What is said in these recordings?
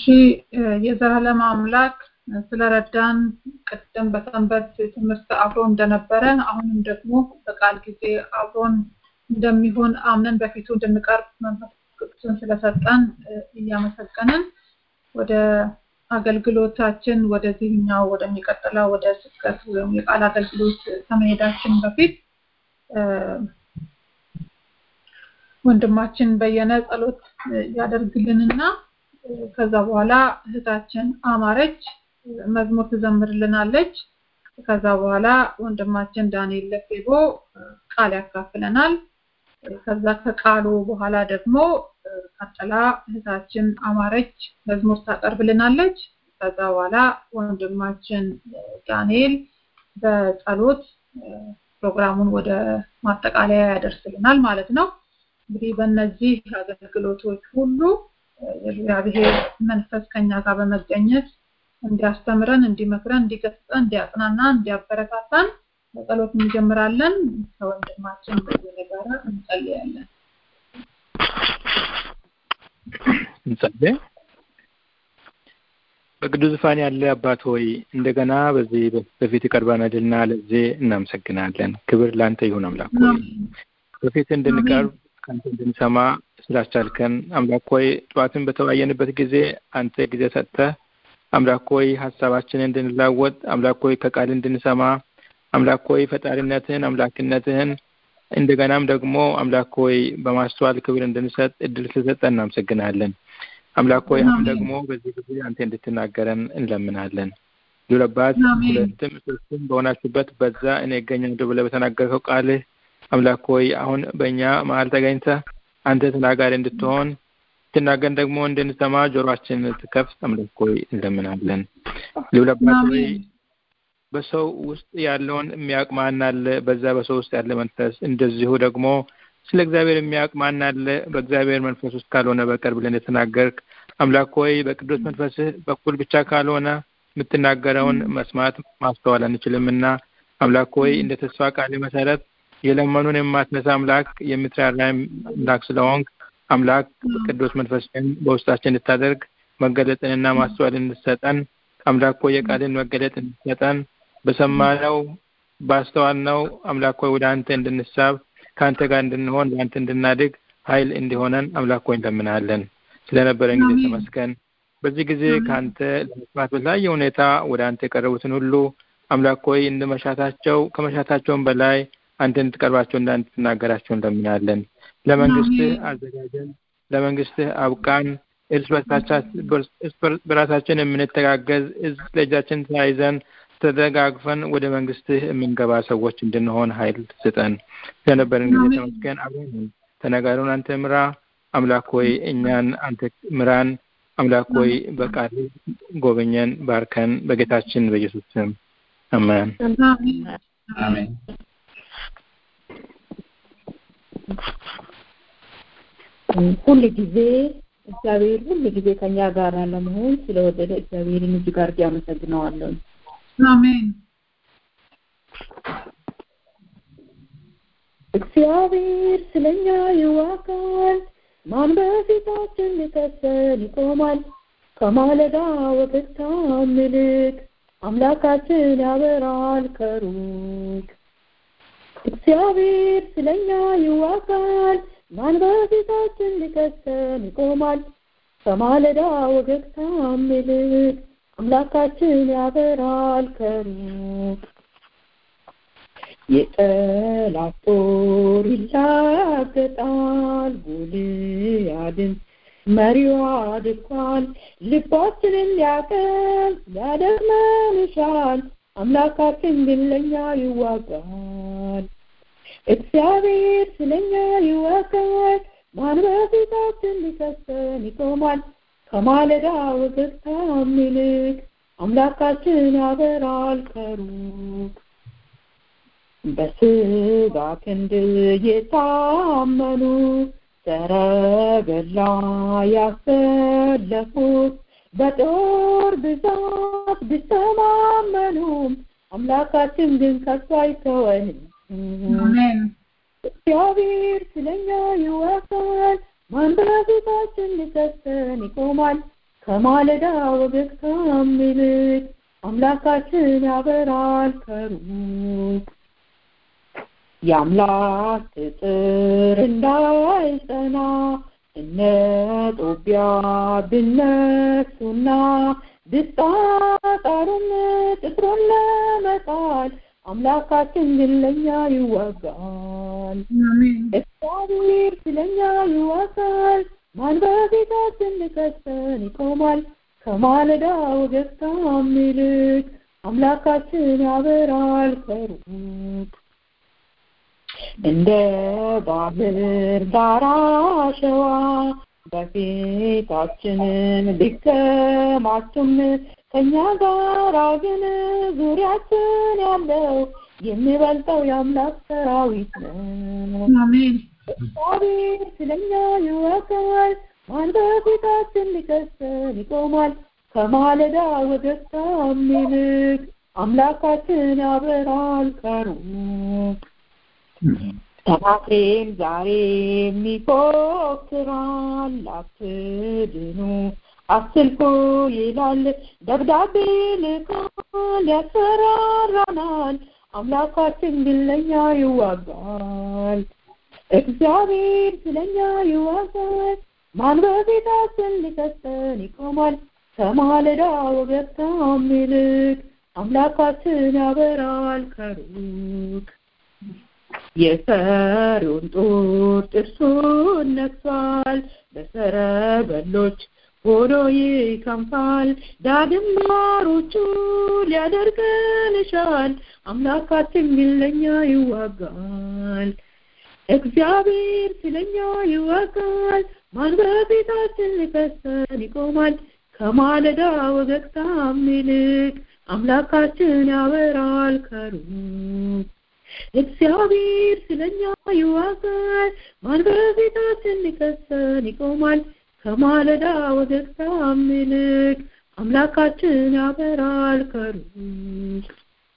የዘላለም አምላክ ስለረዳን ቅድም በሰንበት ትምህርት አብሮ እንደነበረ አሁንም ደግሞ በቃል ጊዜ አብሮን እንደሚሆን አምነን በፊቱ እንድንቀርብ መንፈስ ቅዱስን ስለሰጠን እያመሰገንን ወደ አገልግሎታችን ወደዚህኛው ወደሚቀጥለው ወደ ስብከት ወይም የቃል አገልግሎት ከመሄዳችን በፊት ወንድማችን በየነ ጸሎት ያደርግልንና ከዛ በኋላ እህታችን አማረች መዝሙር ትዘምርልናለች። ከዛ በኋላ ወንድማችን ዳንኤል ለፌቦ ቃል ያካፍለናል። ከዛ ከቃሉ በኋላ ደግሞ ቀጥላ እህታችን አማረች መዝሙር ታቀርብልናለች። ከዛ በኋላ ወንድማችን ዳንኤል በጸሎት ፕሮግራሙን ወደ ማጠቃለያ ያደርስልናል ማለት ነው። እንግዲህ በእነዚህ አገልግሎቶች ሁሉ የእግዚአብሔር መንፈስ ከኛ ጋር በመገኘት እንዲያስተምረን፣ እንዲመክረን፣ እንዲገስጸን፣ እንዲያጽናና፣ እንዲያበረታታን በጸሎት እንጀምራለን። ከወንድማችን በየነ ጋር እንጸልያለን። እንጸልይ። በቅዱስ ዙፋን ያለ አባት ሆይ እንደገና በዚህ በፊት ቀርበናልና ለዚህ እናመሰግናለን። ክብር ለአንተ ይሁን አምላክ ሆይ በፊት እንድንቀርብ ከአንተ እንድንሰማ ስላስቻልከን አምላክ ሆይ ጠዋትን በተወያየንበት ጊዜ አንተ ጊዜ ሰጥተህ አምላክ ሆይ ሀሳባችንን እንድንላወጥ አምላክ ሆይ ከቃል እንድንሰማ አምላክ ሆይ ፈጣሪነትህን አምላክነትህን እንደገናም ደግሞ አምላክ ሆይ በማስተዋል ክብር እንድንሰጥ እድል ስለሰጠን እናመሰግናለን። አምላክ ሆይ አሁን ደግሞ በዚህ ጊዜ አንተ እንድትናገረን እንለምናለን። ሉለባት ሁለትም ሶስትም በሆናችሁበት በዛ እኔ እገኛለሁ ብለህ በተናገርከው ቃልህ አምላክ ሆይ አሁን በእኛ መሀል ተገኝተህ አንተ ተናጋሪ እንድትሆን ትናገን ደግሞ እንድንሰማ ጆሮአችን ትከፍት አምላክ ሆይ እንለምናለን። ልብለባት ሆይ በሰው ውስጥ ያለውን የሚያውቅ ማን አለ? በዛ በሰው ውስጥ ያለ መንፈስ እንደዚሁ ደግሞ ስለ እግዚአብሔር የሚያውቅ ማን አለ? በእግዚአብሔር መንፈስ ውስጥ ካልሆነ በቀር ብለን የተናገርክ አምላክ ሆይ በቅዱስ መንፈስህ በኩል ብቻ ካልሆነ የምትናገረውን መስማት ማስተዋል አንችልምና አምላክ ሆይ እንደ ተስፋ ቃል መሰረት የለመኑን የማትነሳ አምላክ የምትራራ አምላክ ስለሆንክ አምላክ ቅዱስ መንፈስን በውስጣችን እንድታደርግ መገለጥንና ማስተዋል እንድሰጠን አምላክ ሆይ የቃልን መገለጥ እንድሰጠን በሰማነው ባስተዋልነው አምላክ ሆይ ወደ አንተ እንድንሳብ ከአንተ ጋር እንድንሆን በአንተ እንድናድግ ኃይል እንዲሆነን አምላክ ሆይ እንለምናለን። ስለነበረን ጊዜ ተመስገን። በዚህ ጊዜ ከአንተ ለመስማት በተለያየ ሁኔታ ወደ አንተ የቀረቡትን ሁሉ አምላክ ሆይ እንደ መሻታቸው ከመሻታቸውም በላይ አንተ እንድትቀርባቸው እና እንድትናገራቸው እንለምናለን። ለመንግስትህ አዘጋጀን፣ ለመንግስትህ አብቃን። እርስ በራሳችን የምንተጋገዝ እዝ ለእጃችን ተያይዘን ተደጋግፈን ወደ መንግስትህ የምንገባ ሰዎች እንድንሆን ኃይል ስጠን። ስለነበረን ጊዜ ተመስገን። አብረን ተነጋሪውን አንተ ምራ። አምላክ ሆይ እኛን አንተ ምራን። አምላክ ሆይ በቃል ጎበኘን፣ ባርከን። በጌታችን በኢየሱስ ስም አሜን። አሜን። ሁል ጊዜ እግዚአብሔር ሁል ጊዜ ከኛ ጋር ለመሆን ስለወደደ እግዚአብሔርን እጅግ አድርጌ አመሰግነዋለሁ። አሜን። እግዚአብሔር ስለኛ ይዋጋል፣ ማን በፊታችን ሊከሰን ይቆማል? ከማለዳ ወገግታ ምልክ አምላካችን ያበራል ከሩቅ። እግዚአብሔር ስለኛ ይዋጋል፣ ማን በፊታችን ሊከሰን ይቆማል? ከማለዳ ወገግታ ምልክ አምላካችን ያበራል ከሩቅ። የጠላት ጦር ይላገጣል፣ ጎልያድን መሪዋ አድርጓል። ልባችንን ሊያቀል ሊያደክመን ይሻል፣ አምላካችን ግን ለኛ ይዋጋል። እግዚአብሔር ስለኛ ይዋጋል፣ ማን በፊታችን ሊከሰን ይቆማል? ከማለዳ ወገግታ ይልቅ አምላካችን ያበራል ከሩቅ። በስጋ ክንድ የታመኑ ሰረገላ ያሰለፉት በጦር ብዛት ቢተማመኑም አምላካችን ግን ከቶ አይተወንም። አሜን። እግዚአብሔር ስለኛ ይዋጋል፣ ማን በፊታችን ሊከሰን ይቆማል? ከማለዳ ወገግታም ይልቅ አምላካችን ያበራል ከሩቅ የአምላክ ቅጥር እንዳይጸና እነ ጦቢያ ብነሱና ብጣጣሩም ቅጥሩን ለመጣል አምላካችን ግን ለኛ ይዋጋል። እግዚአብሔር ስለኛ ይዋጋል። ማን በፊታችን ሊከሰን ይቆማል? ከማለዳ ወገግታም ይልቅ አምላካችን ያበራል ከሩቅ እንደ ባህር ዳር አሸዋ በፊታችንን ቢከማቹም ከኛ ጋር ግን ዙሪያችን ያለው የሚበልጠው የአምላክ ሰራዊት ነው። አሜን እግዚአብሔር ስለኛ ይወጋል። ማን በፊታችን ሊከሰን ይቆማል? ከማለዳ ወገግታም ይልቅ አምላካችን ያበራል ከሩቅ ሰናክሬም ዛሬም ይፎክራል፣ አትድኑ አትልፉ ይላል። ደብዳቤ ልካል፣ ያስፈራራናል። አምላካችን ግን ለኛ ይዋጋል። እግዚአብሔር ስለኛ ይዋጋል። ማን በፊታችን ሊከሰን ይቆማል? ከማለዳ ወገግታም ይልቅ አምላካችን ያበራል ከሩቅ የፈሪውን ጡር ጥርሱን ነክሷል፣ በሰረገሎች ሆኖ ይከንፋል። ዳግም ማሮቹ ሊያደርገን ይሻል፣ አምላካችን ግን ለኛ ይዋጋል። እግዚአብሔር ስለኛ ይዋጋል። ማን በፊታችን ሊከሰን ይቆማል? ከማለዳ ወገግታም ይልቅ አምላካችን ያበራል ከሩቅ እግዚአብሔር ስለኛ ይዋጋል። ማን በፊታችን ሊከሰን ይቆማል? ከማለዳ ወገግታም ይልቅ አምላካችን ያበራል ከሩቅ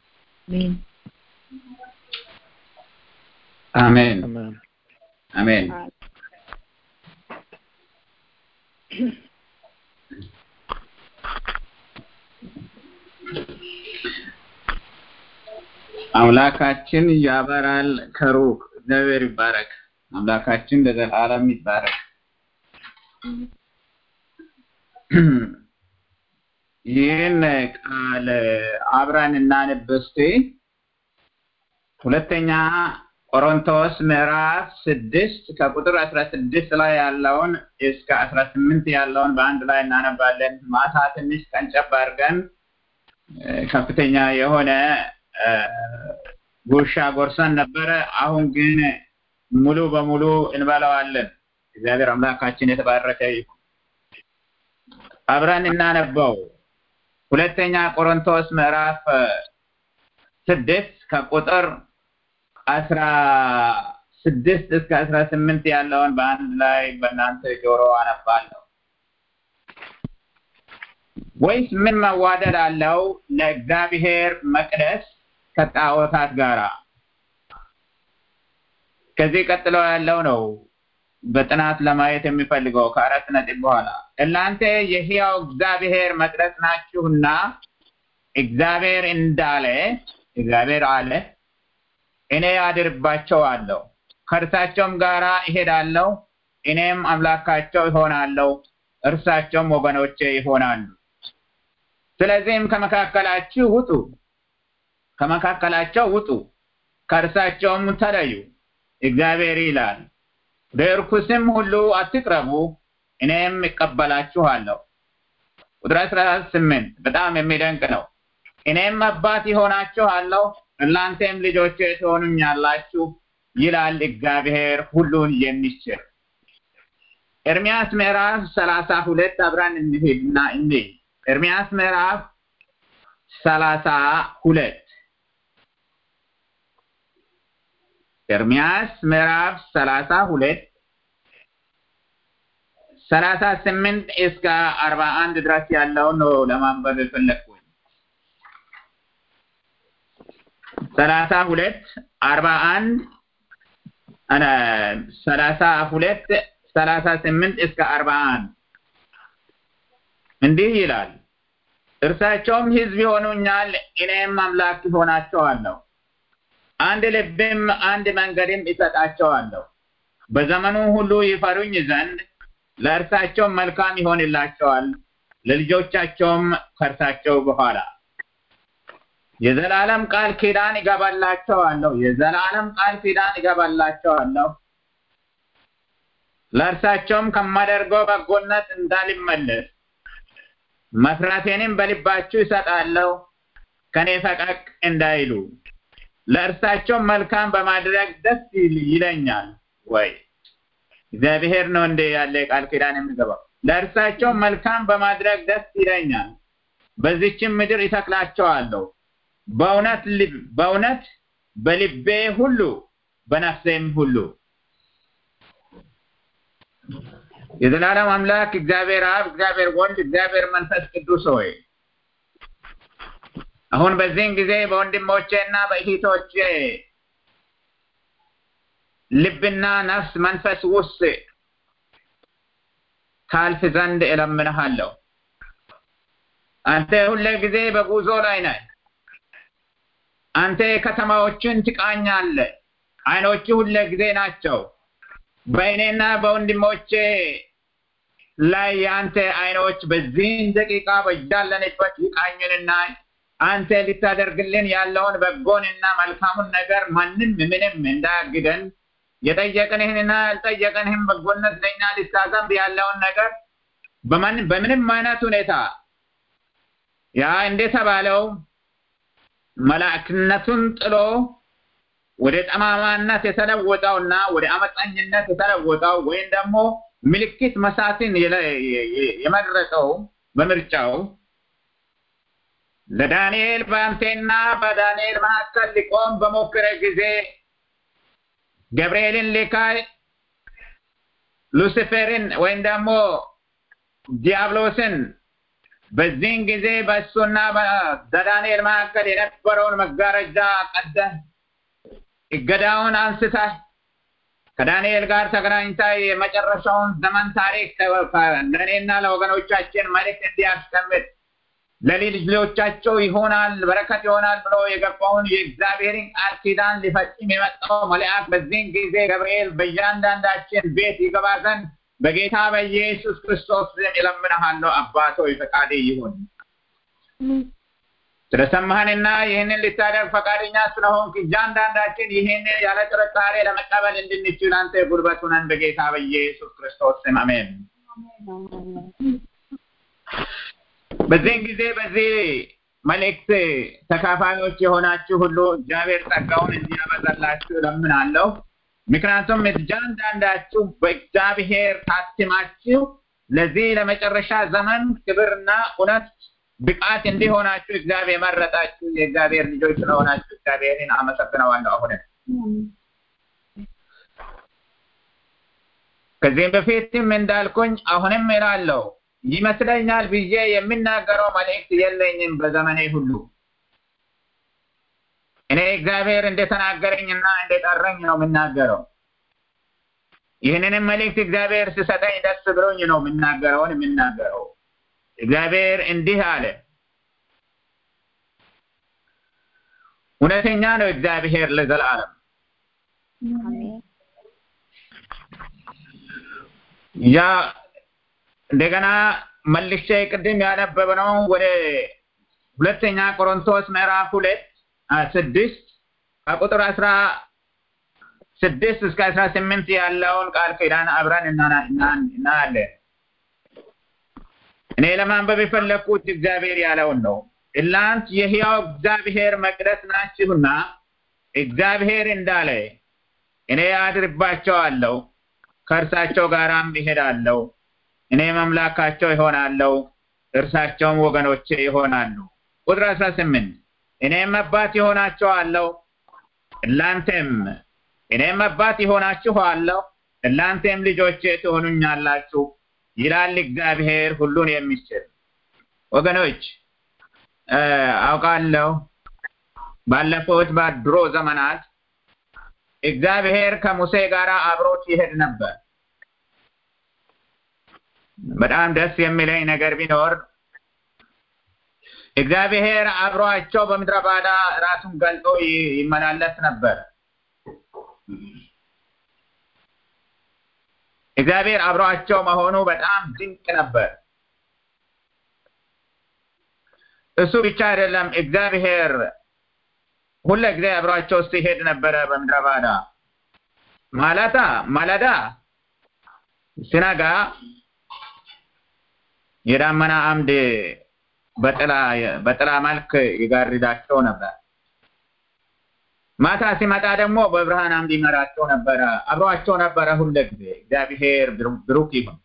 አሜን አሜን አሜን አምላካችን ያበራል ከሩቅ እግዚአብሔር ይባረክ። አምላካችን ለዘላለም ይባረክ። ይህን ቃል አብረን እናንብ እስቲ። ሁለተኛ ቆሮንቶስ ምዕራፍ ስድስት ከቁጥር አስራ ስድስት ላይ ያለውን እስከ አስራ ስምንት ያለውን በአንድ ላይ እናነባለን። ማታ ትንሽ ቀንጨብ አድርገን ከፍተኛ የሆነ ጉርሻ ጎርሰን ነበረ። አሁን ግን ሙሉ በሙሉ እንበላዋለን። እግዚአብሔር አምላካችን የተባረከ ይሁን። አብረን እናነበው። ሁለተኛ ቆሮንቶስ ምዕራፍ ስድስት ከቁጥር አስራ ስድስት እስከ አስራ ስምንት ያለውን በአንድ ላይ በእናንተ ጆሮ አነባለሁ። ወይስ ምን መዋደድ አለው ለእግዚአብሔር መቅደስ ከጣዖታት ጋራ? ከዚህ ቀጥሎ ያለው ነው በጥናት ለማየት የሚፈልገው ከአራት ነጥብ በኋላ እናንተ የሕያው እግዚአብሔር መቅደስ ናችሁና እግዚአብሔር እንዳለ እግዚአብሔር አለ እኔ አድርባቸዋለሁ ከእርሳቸውም ጋራ እሄዳለሁ እኔም አምላካቸው ይሆናለሁ እርሳቸውም ወገኖቼ ይሆናሉ ስለዚህም ከመካከላችሁ ውጡ ከመካከላቸው ውጡ ከእርሳቸውም ተለዩ እግዚአብሔር ይላል በርኩስም ሁሉ አትቅረቡ እኔም እቀበላችኋለሁ ቁጥር አስራ ስምንት በጣም የሚደንቅ ነው እኔም አባት ይሆናችኋለሁ እናንተም ልጆቼ ትሆኑኛላችሁ ይላል እግዚአብሔር ሁሉን የሚችል ኤርሚያስ ምዕራፍ ሰላሳ ሁለት አብረን እንሂድና እንይ ኤርሚያስ ምዕራፍ ሰላሳ ሁለት ኤርሚያስ ምዕራፍ ሰላሳ ሁለት ሰላሳ ስምንት እስከ አርባ አንድ ድረስ ያለውን ነው ለማንበብ የፈለግኩኝ። ሰላሳ ሁለት አርባ አንድ ሰላሳ ሁለት ሰላሳ ስምንት እስከ አርባ አንድ እንዲህ ይላል፣ እርሳቸውም ሕዝብ ይሆኑኛል፣ እኔም አምላክ ይሆናቸዋለሁ። አንድ ልብም አንድ መንገድም ይሰጣቸዋለሁ። በዘመኑ ሁሉ ይፈሩኝ ዘንድ ለእርሳቸውም መልካም ይሆንላቸዋል፣ ለልጆቻቸውም ከእርሳቸው በኋላ የዘላለም ቃል ኪዳን ይገባላቸዋለሁ። የዘላለም ቃል ኪዳን ይገባላቸዋለሁ። ለእርሳቸውም ከማደርገው በጎነት እንዳልመለስ መፍራቴንም በልባችሁ ይሰጣለሁ፣ ከኔ ፈቀቅ እንዳይሉ ለእርሳቸው መልካም በማድረግ ደስ ይለኛል። ወይ እግዚአብሔር ነው እንደ ያለ ቃል ኪዳን የሚገባው። ለእርሳቸው መልካም በማድረግ ደስ ይለኛል፣ በዚችም ምድር ይተክላቸዋለሁ። በእውነት በእውነት በልቤ ሁሉ በነፍሴም ሁሉ የዘላለም አምላክ እግዚአብሔር አብ፣ እግዚአብሔር ወልድ፣ እግዚአብሔር መንፈስ ቅዱስ ሆይ አሁን በዚህን ጊዜ በወንድሞቼ እና በእህቶቼ ልብና ነፍስ መንፈስ ውስጥ ታልፍ ዘንድ እለምንሃለሁ። አንተ ሁለ ጊዜ በጉዞ ላይ ነህ። አንተ ከተማዎችን ትቃኛለህ። አይኖቹ ሁለ ጊዜ ናቸው። በእኔና በወንድሞቼ ላይ የአንተ አይኖች በዚህን ደቂቃ በያለንበት ይቃኙንና አንተ ልታደርግልን ያለውን በጎንና መልካሙን ነገር ማንም ምንም እንዳያግደን የጠየቅንህንና ያልጠየቅንህን በጎነት ለእኛ ልታዘንብ ያለውን ነገር በምንም አይነት ሁኔታ ያ እንደተባለው መላእክነቱን ጥሎ ወደ ጠማማነት የተለወጠውና ወደ አመፀኝነት የተለወጠው ወይም ደግሞ ምልክት መሳትን የመረጠው በምርጫው ለዳንኤል በአንቴና በዳንኤል መካከል ሊቆም በሞከረ ጊዜ ገብርኤልን ልካ ሉሲፌርን ወይም ደግሞ ዲያብሎስን በዚህን ጊዜ በእሱና በዳንኤል መካከል የነበረውን መጋረጃ ቀደህ እገዳውን አንስተህ ከዳንኤል ጋር ተገናኝታ የመጨረሻውን ዘመን ታሪክ ለእኔና ለወገኖቻችን መልእክት እንዲያስቀምጥ ለልጅ ልጆቻቸው ይሆናል በረከት ይሆናል ብሎ የገባውን የእግዚአብሔርን ቃል ኪዳን ሊፈጽም የመጣው መልአክ በዚህን ጊዜ ገብርኤል በእያንዳንዳችን ቤት ይገባ ዘንድ በጌታ በኢየሱስ ክርስቶስ ስም እለምንሃለሁ። አባቶ ፈቃድ ይሁን። ስለሰማህንና ይህንን ልታደርግ ፈቃደኛ ስለሆንክ እያንዳንዳችን ይህንን ያለ ጥርጣሬ ለመቀበል እንድንችል አንተ ጉልበት ሁነን በጌታ በኢየሱስ ክርስቶስ ስም አሜን። በዚህን ጊዜ በዚህ መልእክት ተካፋዮች የሆናችሁ ሁሉ እግዚአብሔር ጸጋውን እንዲያበዛላችሁ እለምናለሁ። ምክንያቱም እያንዳንዳችሁ በእግዚአብሔር ታትማችሁ ለዚህ ለመጨረሻ ዘመን ክብርና እውነት ብቃት እንዲሆናችሁ እግዚአብሔር የመረጣችሁ የእግዚአብሔር ልጆች ስለሆናችሁ እግዚአብሔርን አመሰግነዋለሁ። አሁንም ከዚህም በፊትም እንዳልኩኝ አሁንም እላለሁ ይመስለኛል ብዬ የሚናገረው መልእክት የለኝም በዘመኔ ሁሉ። እኔ እግዚአብሔር እንደተናገረኝና እንደጠረኝ ነው የምናገረው። ይህንንም መልእክት እግዚአብሔር ስሰጠኝ ደስ ብሎኝ ነው የምናገረውን የምናገረው። እግዚአብሔር እንዲህ አለ። እውነተኛ ነው እግዚአብሔር ለዘላለም። ያ እንደገና መልሼ ቅድም ያነበብነው ወደ ሁለተኛ ቆሮንቶስ ምዕራፍ ሁለት ስድስት ከቁጥር አስራ ስድስት እስከ አስራ ስምንት ያለውን ቃል ኪዳን አብረን እናያለን። እኔ ለማንበብ የፈለግኩት እግዚአብሔር ያለውን ነው። እናንት የሕያው እግዚአብሔር መቅደስ ናችሁና እግዚአብሔር እንዳለ እኔ አድርባቸዋለሁ፣ ከእርሳቸው ጋራም ይሄዳለሁ፣ እኔም አምላካቸው ይሆናለሁ፣ እርሳቸውም ወገኖቼ ይሆናሉ። ቁጥር አስራ ስምንት እኔም አባት ይሆናቸዋለሁ፣ እናንተም እኔም አባት ይሆናችኋለሁ፣ እናንተም ልጆቼ ትሆኑኛላችሁ ይላል እግዚአብሔር ሁሉን የሚችል። ወገኖች አውቃለሁ ባለፉት በድሮ ዘመናት እግዚአብሔር ከሙሴ ጋር አብሮት ይሄድ ነበር። በጣም ደስ የሚለኝ ነገር ቢኖር እግዚአብሔር አብሯቸው በምድረ ባዳ ራሱን ገልጦ ይመላለስ ነበር። እግዚአብሔር አብሯቸው መሆኑ በጣም ድንቅ ነበር። እሱ ብቻ አይደለም፣ እግዚአብሔር ሁለ ጊዜ አብሯቸው ሲሄድ ነበረ በምድረ ባዳ። ማለታ ማለዳ ሲነጋ የዳመና አምድ በጥላ በጥላ መልክ ይጋርዳቸው ነበር። ማታ ሲመጣ ደግሞ በብርሃን አምድ ይመራቸው ነበረ፣ አብሯቸው ነበረ ሁለ ጊዜ። እግዚአብሔር ብሩክ ይሁን።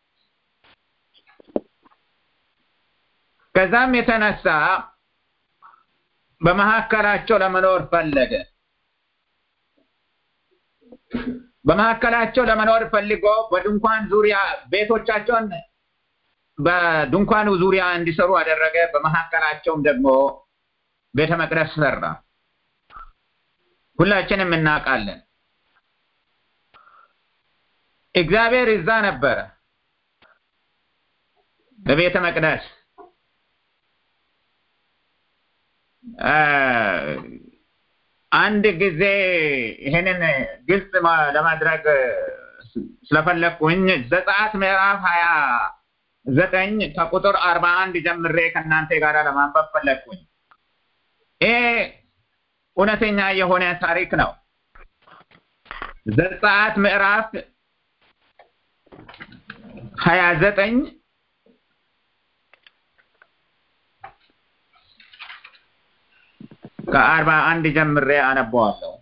ከዛም የተነሳ በመካከላቸው ለመኖር ፈለገ። በመካከላቸው ለመኖር ፈልጎ በድንኳን ዙሪያ ቤቶቻቸውን በድንኳኑ ዙሪያ እንዲሰሩ አደረገ። በመካከላቸውም ደግሞ ቤተ መቅደስ ሰራ። ሁላችንም እናውቃለን። እግዚአብሔር እዛ ነበረ በቤተ መቅደስ አንድ ጊዜ ይሄንን ግልጽ ለማድረግ ስለፈለግኩኝ ዘጸአት ምዕራፍ ሀያ ዘጠኝ ከቁጥር አርባ አንድ ጀምሬ ከእናንተ ጋር ለማንበብ ፈለግኩኝ። ይሄ እውነተኛ የሆነ ታሪክ ነው። ዘጸአት ምዕራፍ ሀያ ዘጠኝ ከአርባ አንድ ጀምሬ አነበዋለሁ።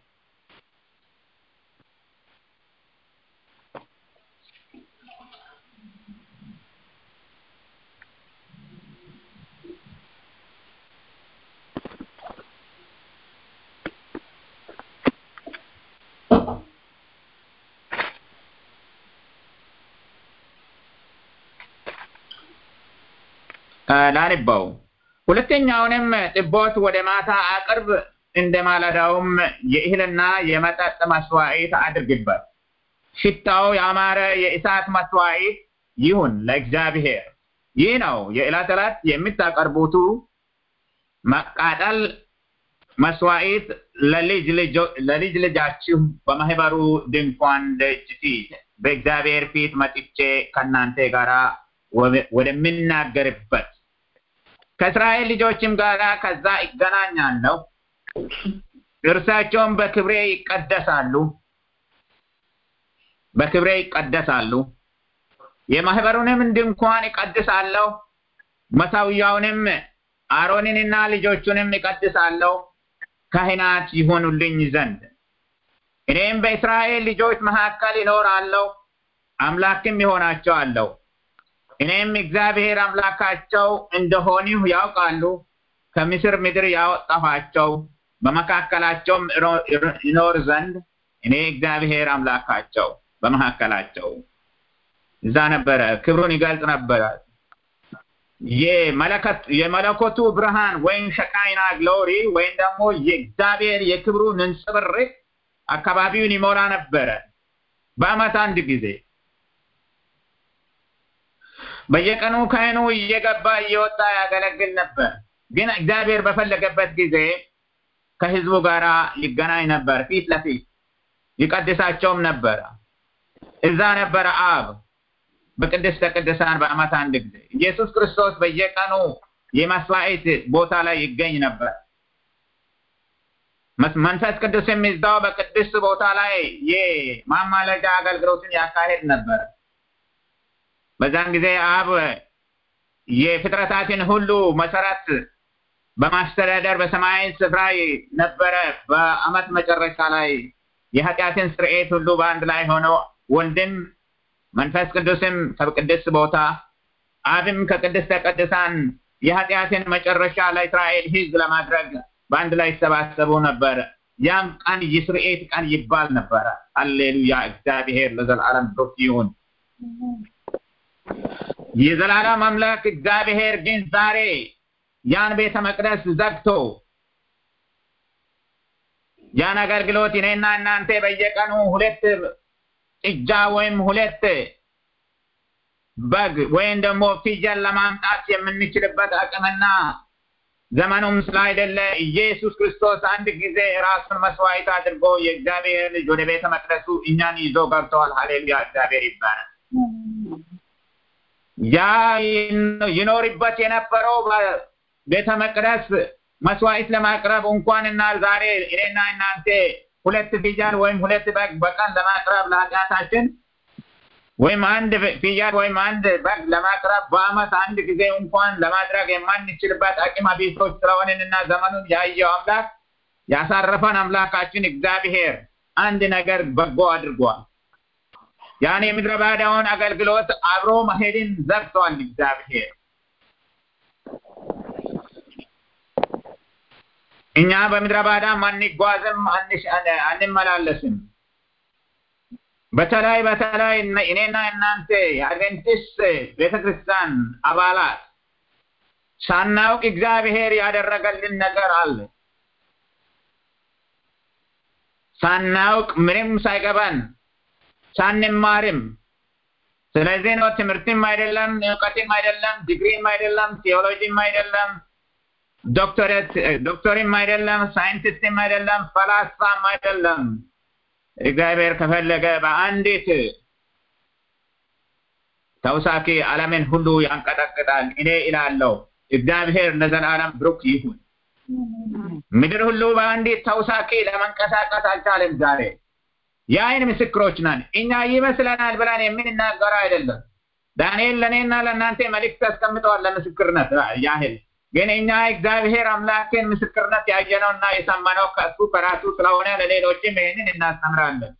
ላንባው። ሁለተኛውንም ጥቦት ወደ ማታ አቅርብ፣ እንደ ማለዳውም የእህልና የመጠጥ መስዋዕት አድርግበት። ሽታው ያማረ የእሳት መስዋዕት ይሁን ለእግዚአብሔር። ይህ ነው የዕለት ዕለት የምታቀርቡቱ መቃጠል መስዋዕት ለልጅ ልጃችሁ በማህበሩ ድንኳን ደጅ ፊት በእግዚአብሔር ፊት መጥቼ ከእናንተ ጋር ወደምናገርበት ከእስራኤል ልጆችም ጋር ከዛ ይገናኛለሁ። እርሳቸውም በክብሬ ይቀደሳሉ በክብሬ ይቀደሳሉ። የማህበሩንም ድንኳን ይቀድሳለሁ። መሰዊያውንም አሮንንና ልጆቹንም ይቀድሳለሁ ካህናት ይሆኑልኝ ዘንድ እኔም በእስራኤል ልጆች መካከል ይኖራለሁ፣ አምላክም ይሆናቸዋለሁ። እኔም እግዚአብሔር አምላካቸው እንደሆንሁ ያውቃሉ። ከምስር ምድር ያወጣኋቸው በመካከላቸውም ይኖር ዘንድ እኔ እግዚአብሔር አምላካቸው በመካከላቸው እዛ ነበረ። ክብሩን ይገልጽ ነበረ። የመለኮቱ ብርሃን ወይም ሸቃይና ግሎሪ ወይም ደግሞ የእግዚአብሔር የክብሩ ንንጽብርቅ አካባቢውን ይሞላ ነበረ። በዓመት አንድ ጊዜ በየቀኑ ካህኑ እየገባ እየወጣ ያገለግል ነበር። ግን እግዚአብሔር በፈለገበት ጊዜ ከህዝቡ ጋር ይገናኝ ነበር፣ ፊት ለፊት ይቀድሳቸውም ነበረ። እዛ ነበረ አብ በቅድስተ ቅዱሳን በዓመት አንድ ጊዜ ኢየሱስ ክርስቶስ በየቀኑ የመስዋዕት ቦታ ላይ ይገኝ ነበር። መንፈስ ቅዱስ የሚዛው በቅድስት ቦታ ላይ የማማለጃ አገልግሎትን ያካሄድ ነበር። በዛን ጊዜ አብ የፍጥረታትን ሁሉ መሰረት በማስተዳደር በሰማያዊ ስፍራ ነበረ። በዓመት መጨረሻ ላይ የኃጢአትን ስርኤት ሁሉ በአንድ ላይ ሆነው ወልድም መንፈስ ቅዱስም ከቅድስት ቦታ አብም ከቅድስተ ቅዱሳን የኃጢአትን መጨረሻ ለእስራኤል ሕዝብ ለማድረግ በአንድ ላይ ይሰባሰቡ ነበር። ያም ቀን የስርኤት ቀን ይባል ነበረ። ሃሌሉያ! እግዚአብሔር ለዘላለም ብሩክ ይሁን። የዘላለም አምላክ እግዚአብሔር ግን ዛሬ ያን ቤተ መቅደስ ዘግቶ ያን አገልግሎት እኔና እናንተ በየቀኑ ሁለት ጥጃ ወይም ሁለት በግ ወይም ደግሞ ፍየል ለማምጣት የምንችልበት አቅምና ዘመኑም ስላይደለ ኢየሱስ ክርስቶስ አንድ ጊዜ ራሱን መስዋዕት አድርጎ የእግዚአብሔር ልጅ ወደ ቤተ መቅደሱ እኛን ይዞ ገብተዋል። ሀሌሉያ! እግዚአብሔር ይባላል። ያ ይኖርበት የነበረው ቤተ መቅደስ መስዋዕት ለማቅረብ እንኳንና ዛሬ እኔና እናንተ ሁለት ፍየል ወይም ሁለት በግ በቀን ለማቅረብ ለኃጢአታችን ወይም አንድ ፍየል ወይም አንድ በግ ለማቅረብ በአመት አንድ ጊዜ እንኳን ለማድረግ የማንችልበት አቅመ ቢሶች ስለሆንንና ዘመኑን ያየው አምላክ ያሳረፈን አምላካችን እግዚአብሔር አንድ ነገር በጎ አድርጓል። ያን የምድረ ባዳውን አገልግሎት አብሮ መሄድን ዘግቷል እግዚአብሔር። እኛ በምድረ ባዳም አንጓዝም፣ አንመላለስም። በተለይ በተለይ እኔና እናንተ የአድቬንቲስት ቤተክርስቲያን አባላት ሳናውቅ እግዚአብሔር ያደረገልን ነገር አለ። ሳናውቅ ምንም ሳይገባን ሳንማርም ስለዚህ ነው ትምህርትም አይደለም፣ እውቀትም አይደለም፣ ዲግሪም አይደለም፣ ቴዎሎጂም አይደለም፣ ዶክተሬት ዶክተርም አይደለም፣ ሳይንቲስትም አይደለም፣ ፈላስፋም አይደለም። እግዚአብሔር ከፈለገ በአንዲት ተውሳኪ ዓለምን ሁሉ ያንቀጠቅጣል። እኔ እላለሁ እግዚአብሔር ለዘላለም ብሩክ ይሁን። ምድር ሁሉ በአንዲት ተውሳኪ ለመንቀሳቀስ አልቻለም ዛሬ። የአይን ምስክሮች ነን። እኛ ይመስለናል ብለን የምንናገረው አይደለም። ዳንኤል ለእኔና ለእናንተ መልእክት አስቀምጠዋል ለምስክርነት ያህል ግን እኛ እግዚአብሔር አምላክን ምስክርነት ያየነውና የሰማነው ከእሱ ከራሱ ስለሆነ ለሌሎችም ይህንን እናስተምራለን።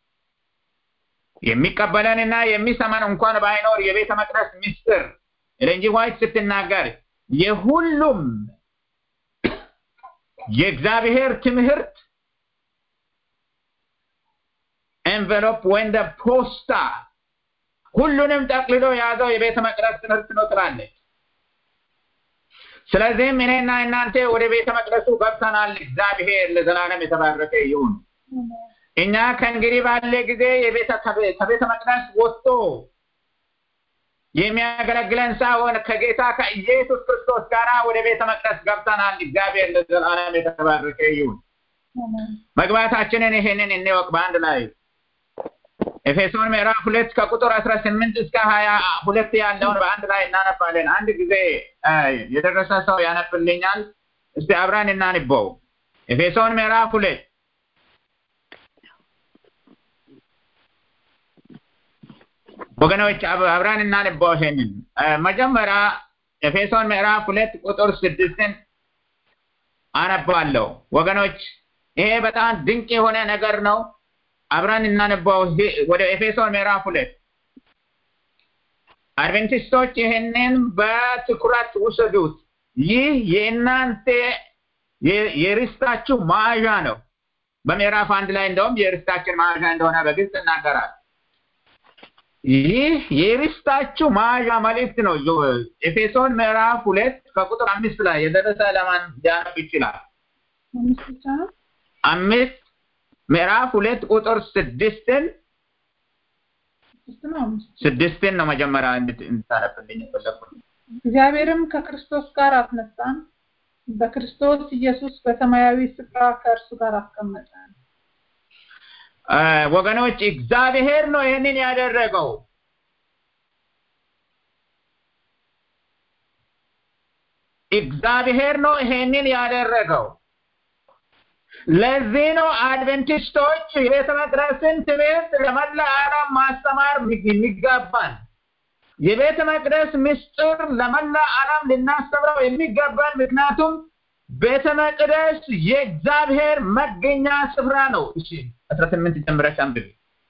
የሚቀበለንና የሚሰማን እንኳን ባይኖር የቤተ መቅደስ ምስጢር ኤሌን ጂ ዋይት ስትናገር የሁሉም የእግዚአብሔር ትምህርት ኤንቨሎፕ ወይም ፖስታ ሁሉንም ጠቅልሎ የያዘው የቤተ መቅደስ ትምህርት ነው ትላለች። ስለዚህም እኔና እናንተ ወደ ቤተ መቅደሱ ገብተናል። እግዚአብሔር ለዘላለም የተባረከ ይሁን። እኛ ከእንግዲህ ባለ ጊዜ ከቤተ መቅደስ ወጥቶ የሚያገለግለን ሳይሆን ከጌታ ከኢየሱስ ክርስቶስ ጋር ወደ ቤተ መቅደስ ገብተናል። እግዚአብሔር ለዘላለም የተባረከ ይሁን። መግባታችንን ይሄንን እንወቅ በአንድ ላይ ኤፌሶን ምዕራፍ ሁለት ከቁጥር አስራ ስምንት እስከ ሀያ ሁለት ያለውን በአንድ ላይ እናነባለን። አንድ ጊዜ የደረሰ ሰው ያነብልኛል። እስቲ አብረን እናንበው። ኤፌሶን ምዕራፍ ሁለት ወገኖች አብረን እናንበው። ይሄንን መጀመሪያ ኤፌሶን ምዕራፍ ሁለት ቁጥር ስድስትን አነባለሁ። ወገኖች ይሄ በጣም ድንቅ የሆነ ነገር ነው። አብረን እናነባው። ወደ ኤፌሶን ምዕራፍ ሁለት አድቬንቲስቶች ይህንን በትኩረት ውሰዱት። ይህ የእናንተ የርስታችሁ መያዣ ነው። በምዕራፍ አንድ ላይ እንደውም የርስታችን መያዣ እንደሆነ በግልጽ እናገራል። ይህ የርስታችሁ መያዣ መልእክት ነው። ኤፌሶን ምዕራፍ ሁለት ከቁጥር አምስት ላይ የደረሰ ለማን ሊያነብ ይችላል? አምስት ምዕራፍ ሁለት ቁጥር ስድስትን ስድስትን ነው መጀመሪያ እንድታነብልኝ የፈለኩት። እግዚአብሔርም ከክርስቶስ ጋር አስነሳን፣ በክርስቶስ ኢየሱስ በሰማያዊ ስፍራ ከእርሱ ጋር አስቀመጠን። ወገኖች እግዚአብሔር ነው ይህንን ያደረገው። እግዚአብሔር ነው ይሄንን ያደረገው። ለዚህ ነው አድቨንቲስቶች የቤተ መቅደስን ትምህርት ለመላ ዓለም ማስተማር የሚገባን። የቤተ መቅደስ ምስጢር ለመላ ዓለም ልናስተምረው የሚገባን ምክንያቱም ቤተ መቅደስ የእግዚአብሔር መገኛ ስፍራ ነው። እሺ አስራ ስምንት ጀምረሽ አንብቢ።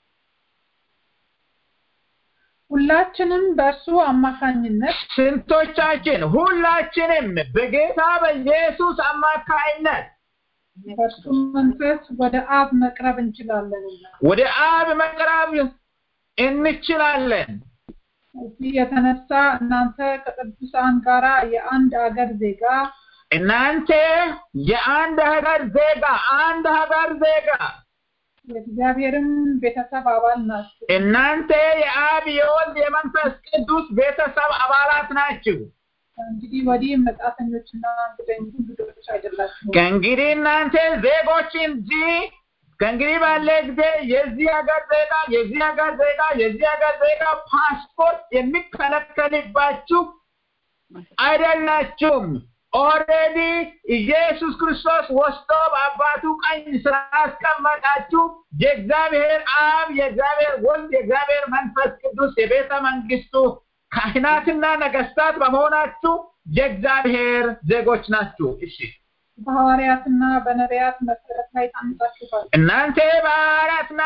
ሁላችንም በእርሱ አማካኝነት ስንቶቻችን? ሁላችንም በጌታ በኢየሱስ አማካኝነት በእርሱ መንፈስ ወደ አብ መቅረብ እንችላለንና ወደ አብ መቅረብ እንችላለን። እዚህ የተነሳ እናንተ ከቅዱሳን ጋራ የአንድ ሀገር ዜጋ እናንተ የአንድ ሀገር ዜጋ አንድ ሀገር ዜጋ የእግዚአብሔርም ቤተሰብ አባል ናችሁ። እናንተ የአብ የወልድ የመንፈስ ቅዱስ ቤተሰብ አባላት ናችሁ። እንግዲህ ወዲህ መጻተኞችና እንግዶች አይደላችሁም። ከእንግዲህ እናንተ ዜጎች እንጂ ከእንግዲህ ባለ ጊዜ የዚህ ሀገር ዜጋ የዚህ ሀገር ዜጋ የዚህ ሀገር ዜጋ ፓስፖርት የሚከለከልባችሁ አይደላችሁም። ኦልሬዲ ኢየሱስ ክርስቶስ ወስዶ በአባቱ ቀኝ ስላስቀመጣችሁ የእግዚአብሔር አብ፣ የእግዚአብሔር ወልድ፣ የእግዚአብሔር መንፈስ ቅዱስ የቤተ መንግስቱ ካህናትና ነገስታት በመሆናችሁ የእግዚአብሔር ዜጎች ናችሁ። እሺ በሐዋርያትና በነቢያት መሰረት ላይ ታንጻችኋል። እናንተ በሐዋርያትና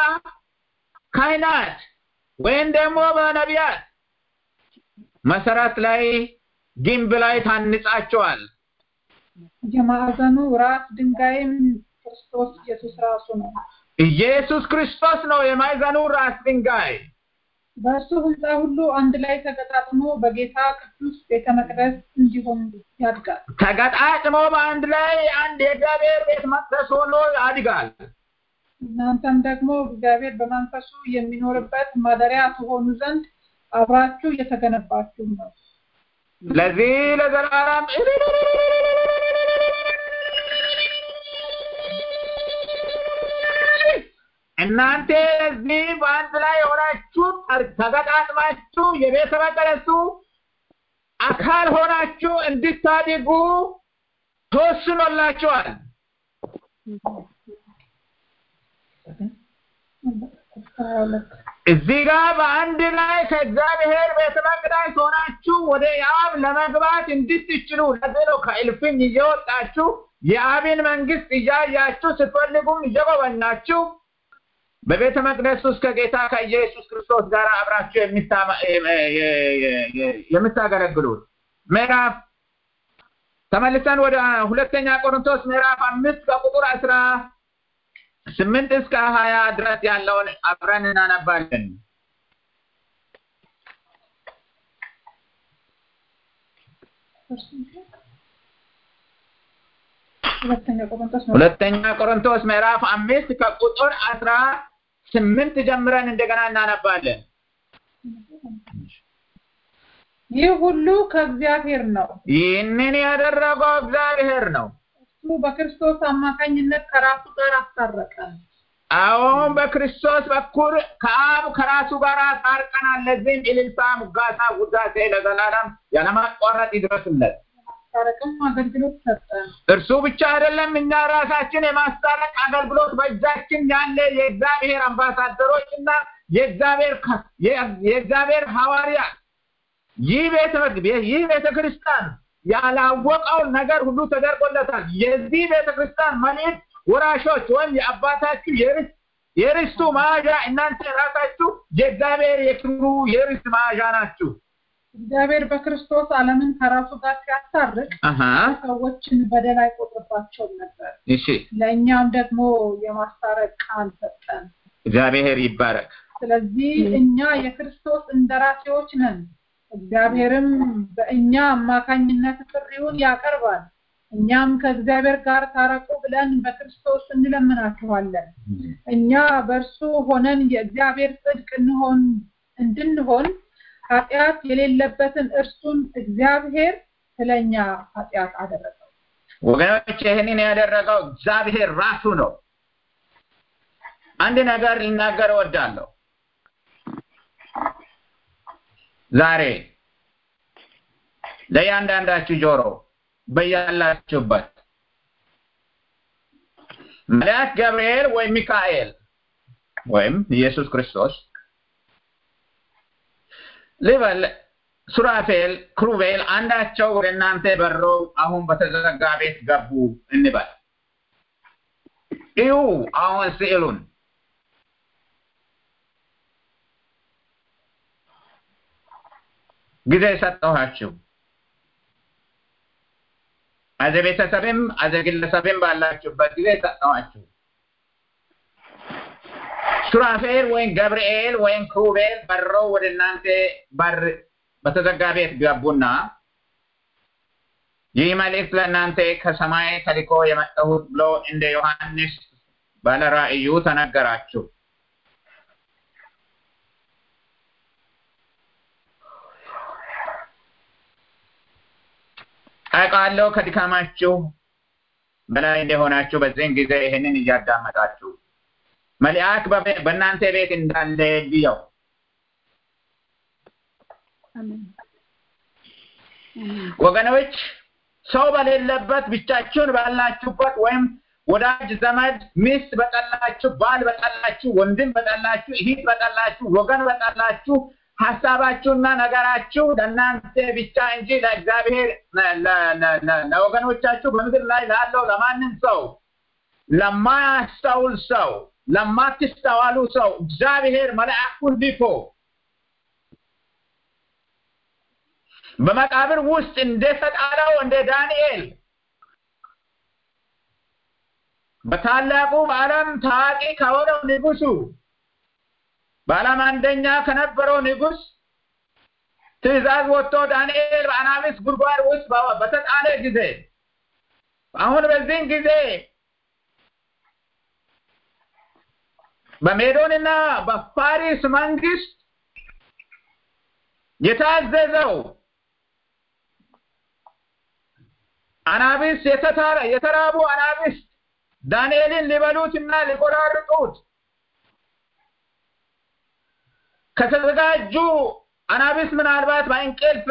በካህናት ወይም ደግሞ በነቢያት መሰረት ላይ ግንብ ላይ ታንጻቸዋል። የማዕዘኑ ራስ ድንጋይም ክርስቶስ ኢየሱስ ራሱ ነው። ኢየሱስ ክርስቶስ ነው የማዕዘኑ ራስ ድንጋይ። በእርሱ ህንፃ ሁሉ አንድ ላይ ተገጣጥሞ በጌታ ቅዱስ ቤተ መቅደስ እንዲሆን ያድጋል። ተገጣጥሞ በአንድ ላይ አንድ የእግዚአብሔር ቤተ መቅደስ ሆኖ ያድጋል። እናንተም ደግሞ እግዚአብሔር በመንፈሱ የሚኖርበት ማደሪያ ትሆኑ ዘንድ አብራችሁ እየተገነባችሁ ነው። ለዚህ ለዘላለም እናንተ እዚህ በአንድ ላይ የሆናችሁ ተገጣጥማችሁ የቤተ መቅደሱ አካል ሆናችሁ እንድታድጉ ተወስኖላችኋል። እዚህ ጋር በአንድ ላይ ከእግዚአብሔር ቤተ መቅደስ ሆናችሁ ወደ አብ ለመግባት እንድትችሉ ለዚህ ነው ከእልፍኝ እየወጣችሁ የአብን መንግስት እያያችሁ ስትፈልጉም እየጎበኛችሁ በቤተ መቅደስ ውስጥ ከጌታ ከኢየሱስ ክርስቶስ ጋር አብራችሁ የምታገለግሉት። ምዕራፍ ተመልሰን ወደ ሁለተኛ ቆሮንቶስ ምዕራፍ አምስት ከቁጥር አስራ ስምንት እስከ ሀያ ድረስ ያለውን አብረን እናነባለን። ሁለተኛ ቆሮንቶስ ምዕራፍ አምስት ከቁጥር አስራ ስምንት ጀምረን እንደገና እናነባለን። ይህ ሁሉ ከእግዚአብሔር ነው። ይህንን ያደረገው እግዚአብሔር ነው። እሱ በክርስቶስ አማካኝነት ከራሱ ጋር አስታረቀን። አሁን በክርስቶስ በኩል ከአብ ከራሱ ጋር ታርቀናል። ለዚህም እልልታ፣ ሙጋታ፣ ውዳሴ ለዘላለም ያለማቋረጥ ይድረስለት። ማስታረቅም አገልግሎት ሰጠን። እርሱ ብቻ አይደለም፣ እኛ ራሳችን የማስታረቅ አገልግሎት በእጃችን ያለ የእግዚአብሔር አምባሳደሮች እና የእግዚአብሔር የእግዚአብሔር ሐዋርያት ይህ ቤተ ይህ ቤተ ክርስቲያን ያላወቀውን ነገር ሁሉ ተደርጎለታል። የዚህ ቤተ ክርስቲያን መልእክት ወራሾች ወይም የአባታችሁ የርስት የርስቱ መያዣ እናንተ ራሳችሁ የእግዚአብሔር የክብሩ የርስት መያዣ ናችሁ። እግዚአብሔር በክርስቶስ ዓለምን ከራሱ ጋር ሲያስታርቅ ሰዎችን በደል አይቆጥርባቸውም ነበር። እሺ፣ ለእኛም ደግሞ የማስታረቅ ቃል ሰጠን። እግዚአብሔር ይባረክ። ስለዚህ እኛ የክርስቶስ እንደራሴዎች ነን። እግዚአብሔርም በእኛ አማካኝነት ጥሪውን ያቀርባል። እኛም ከእግዚአብሔር ጋር ታረቁ ብለን በክርስቶስ እንለምናችኋለን። እኛ በእርሱ ሆነን የእግዚአብሔር ጽድቅ እንሆን እንድንሆን ኃጢአት የሌለበትን እርሱን እግዚአብሔር ስለኛ ኃጢአት አደረገው። ወገኖች ይህንን ያደረገው እግዚአብሔር ራሱ ነው። አንድ ነገር ልናገር እወዳለሁ። ዛሬ ለእያንዳንዳችሁ ጆሮ በያላችሁበት መልአክ ገብርኤል ወይም ሚካኤል ወይም ኢየሱስ ክርስቶስ ልበል ሱራፌል፣ ክሩቤል አንዳቸው ወደ እናንተ በረው አሁን በተዘጋ ቤት ገቡ እንበል። እዩ አሁን ስዕሉን ጊዜ ሰጠኋችሁ። አዘ ቤተሰብም አዘ ግለሰብም ባላችሁበት ጊዜ ሰጠኋችሁ። ሱራፌል ወይም ገብርኤል ወይም ክሩቤል በረው ወደ እናንተ በር በተዘጋ ቤት ገቡና ይህ መልእክት ለእናንተ ከሰማይ ተልኮ የመጣሁት ብሎ እንደ ዮሐንስ ባለራእዩ ተነገራችሁ። አውቃለሁ ከድካማችሁ በላይ እንደሆናችሁ በዚህን ጊዜ ይህንን እያዳመጣችሁ መልአክ በእናንተ ቤት እንዳለ ልየው። ወገኖች ሰው በሌለበት ብቻችሁን ባላችሁበት ወይም ወዳጅ ዘመድ ሚስት በጠላችሁ፣ ባል በጠላችሁ፣ ወንድም በጠላችሁ፣ እህት በጠላችሁ፣ ወገን በጠላችሁ ሀሳባችሁና ነገራችሁ ለእናንተ ብቻ እንጂ ለእግዚአብሔር ለወገኖቻችሁ በምድር ላይ ላለው ለማንም ሰው ለማያስተውል ሰው ለማትስተዋሉ ሰው እግዚአብሔር መልአኩን ልኮ በመቃብር ውስጥ እንደተጣለው እንደ ዳንኤል በታላቁ በዓለም ታዋቂ ከሆነው ንጉሱ በዓለም አንደኛ ከነበረው ንጉስ ትእዛዝ ወጥቶ ዳንኤል በአናብስት ጉድጓድ ውስጥ በተጣለ ጊዜ አሁን በዚህን ጊዜ በሜዶንና በፋሪስ መንግስት የታዘዘው አናብስት የተራቡ አናብስት ዳንኤልን ሊበሉትና ሊቆራርጡት ከተዘጋጁ አናብስት ምናልባት በእንቅልፍ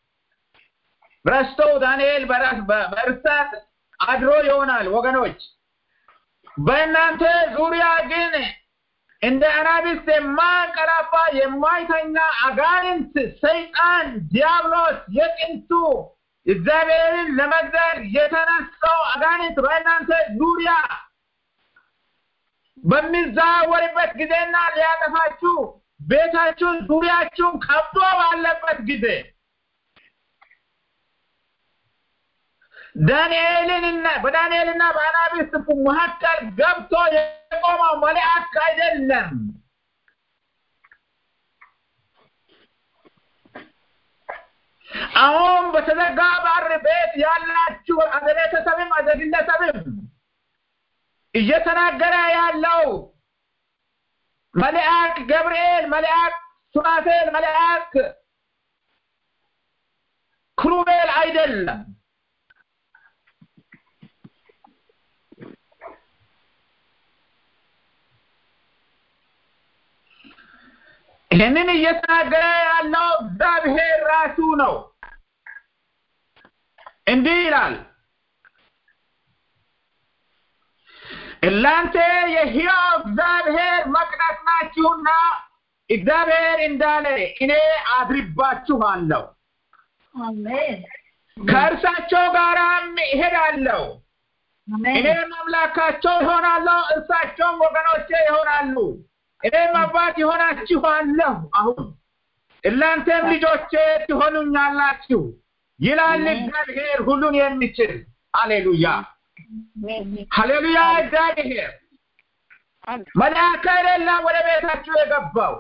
ረስተው ዳንኤል በእርሳት አድሮ ይሆናል። ወገኖች በእናንተ ዙሪያ ግን እንደ አናብስት የማንቀላፋ የማይተኛ አጋንንት ሰይጣን ዲያብሎስ የጥንቱ እግዚአብሔርን ለመግደል የተነሳው አጋንንት በእናንተ ዙሪያ በሚዛወርበት ጊዜና ሊያጠፋችሁ ቤታችሁን ዙሪያችሁን ከብዶ ባለበት ጊዜ ዳንኤልንና በዳንኤልና በአናብስት መካከል ገብቶ የቆመው መልአክ አይደለም። አሁን በተዘጋ በር ቤት ያላችሁ አዘ ቤተሰብም አዘ ግለሰብም እየተናገረ ያለው መልአክ ገብርኤል፣ መልአክ ሱራፌል፣ መልአክ ክሩቤል አይደለም። ይህንን እየተናገረ ያለው እግዚአብሔር ራሱ ነው። እንዲህ ይላል፣ እናንተ የሕያው እግዚአብሔር መቅደስ ናችሁና እግዚአብሔር እንዳለ እኔ አድርባችኋለሁ፣ ከእርሳቸው ጋራም እሄዳለሁ፣ እኔም አምላካቸው ይሆናለሁ፣ እርሳቸውም ወገኖቼ ይሆናሉ። እኔም አባት ይሆናችኋለሁ። አሁን እናንተም ልጆቼ ትሆኑኛላችሁ ይላል እግዚአብሔር ሁሉን የሚችል ሃሌሉያ፣ ሃሌሉያ። እግዚአብሔር መልአክ አይደለም ወደ ቤታችሁ የገባው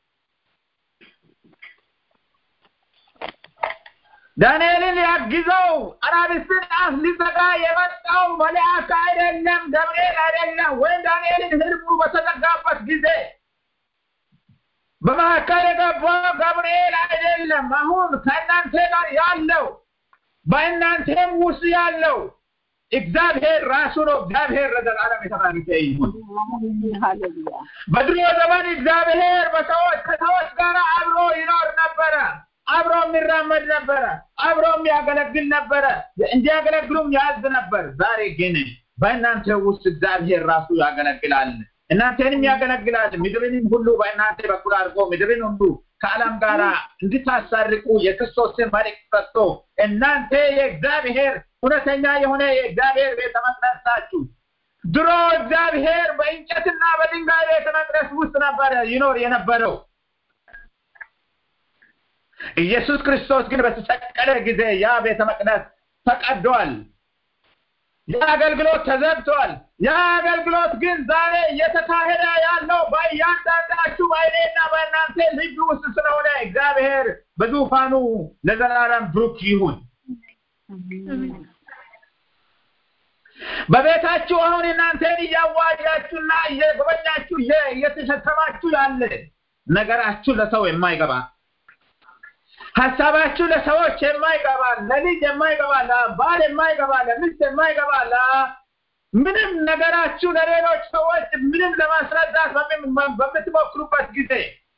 ዳንኤልን ሊያግዘው አናብስትን አፍ ሊዘጋ የመጣው መልአክ አይደለም፣ ገብርኤል አይደለም። ወይም ዳንኤልን ህልሙ በተዘጋበት ጊዜ በመካከል የገባው ገብርኤል አይደለም። አሁን ከእናንተ ጋር ያለው በእናንተም ውስጥ ያለው እግዚአብሔር ራሱ ነው። እግዚአብሔር ለዘላለም የተባረከ ይሁን። በድሮ ዘመን እግዚአብሔር በሰዎች ከሰዎች ጋር አብሮ ይኖር ነበረ። አብሮ የሚራመድ ነበረ። አብሮ የሚያገለግል ነበረ። እንዲያገለግሉም ያዝ ነበር። ዛሬ ግን በእናንተ ውስጥ እግዚአብሔር ራሱ ያገለግላል። እናንተንም ያገለግላል። ምድርንም ሁሉ በእናንተ በኩል አድርጎ ምድርን ሁሉ ከዓለም ጋር እንድታሳርቁ የክርስቶስን መልእክት ሰጥቶ እናንተ የእግዚአብሔር እውነተኛ የሆነ የእግዚአብሔር ቤተ መቅደስ ናችሁ። ድሮ እግዚአብሔር በእንጨትና በድንጋይ ቤተ መቅደስ ውስጥ ነበረ ይኖር የነበረው። ኢየሱስ ክርስቶስ ግን በተሰቀለ ጊዜ ያ ቤተ መቅደስ ተቀዷል። ያ አገልግሎት ተዘግቷል። ያ አገልግሎት ግን ዛሬ እየተካሄደ ያለው በእያንዳንዳችሁ በእኔና በእናንተ ልብ ውስጥ ስለሆነ እግዚአብሔር በዙፋኑ ለዘላለም ብሩክ ይሁን። በቤታችሁ አሁን እናንተን እያዋያችሁና እየጎበኛችሁ እየተሸከማችሁ ያለ ነገራችሁ ለሰው የማይገባ ሀሳባችሁ ለሰዎች የማይገባ ለልጅ የማይገባ ለባል የማይገባ ለሚስት የማይገባ ምንም ነገራችሁ ለሌሎች ሰዎች ምንም ለማስረዳት በምትሞክሩበት ጊዜ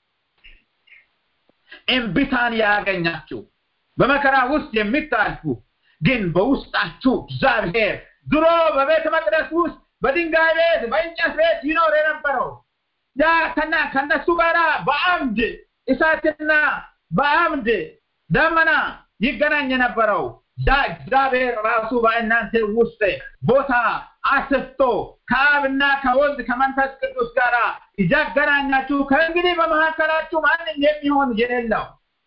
እምቢታን ያገኛችሁ በመከራ ውስጥ የሚታልፉ ግን በውስጣችሁ እግዚአብሔር ድሮ በቤተ መቅደስ ውስጥ በድንጋይ ቤት በእንጨት ቤት ይኖር የነበረው ያ ከና ከነሱ ጋር በአምድ እሳትና በአምድ ደመና ይገናኝ የነበረው ያ እግዚአብሔር ራሱ በእናንተ ውስጥ ቦታ አስፍቶ ከአብና ከወልድ ከመንፈስ ቅዱስ ጋር እያገናኛችሁ ከእንግዲህ በመካከላችሁ ማንም የሚሆን የሌለው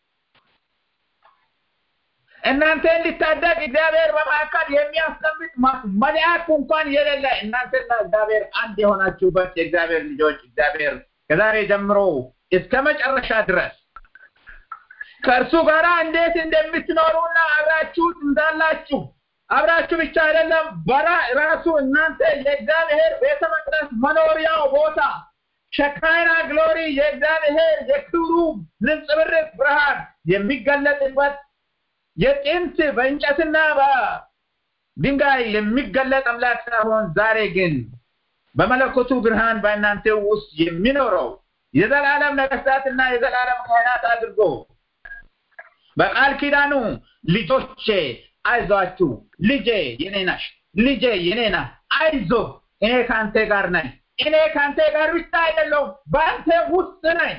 እናንተ እንዲታደግ እግዚአብሔር በመካከል የሚያስቀምጥ መልአክ እንኳን የሌለ እናንተና እግዚአብሔር አንድ የሆናችሁበት የእግዚአብሔር ልጆች እግዚአብሔር ከዛሬ ጀምሮ እስከ መጨረሻ ድረስ ከእርሱ ጋር እንዴት እንደምትኖሩና አብራችሁ እንዳላችሁ አብራችሁ ብቻ አይደለም በራ ራሱ እናንተ የእግዚአብሔር ቤተ መቅደስ መኖሪያው ቦታ ሸካይና ግሎሪ የእግዚአብሔር የክብሩ ንጽብርቅ ብርሃን የሚገለጥበት የጥንት በእንጨትና በድንጋይ የሚገለጥ አምላክ ሳይሆን ዛሬ ግን በመለኮቱ ብርሃን በእናንተ ውስጥ የሚኖረው የዘላለም ነገስታትና የዘላለም ካህናት አድርጎ በቃል ኪዳኑ ልጆቼ አይዟችሁ፣ ልጄ የኔ ነሽ፣ ልጄ የኔ ነህ፣ አይዞ እኔ ከአንተ ጋር ነኝ፣ እኔ ከአንተ ጋር ብቻ አይደለሁም፣ በአንተ ውስጥ ነኝ።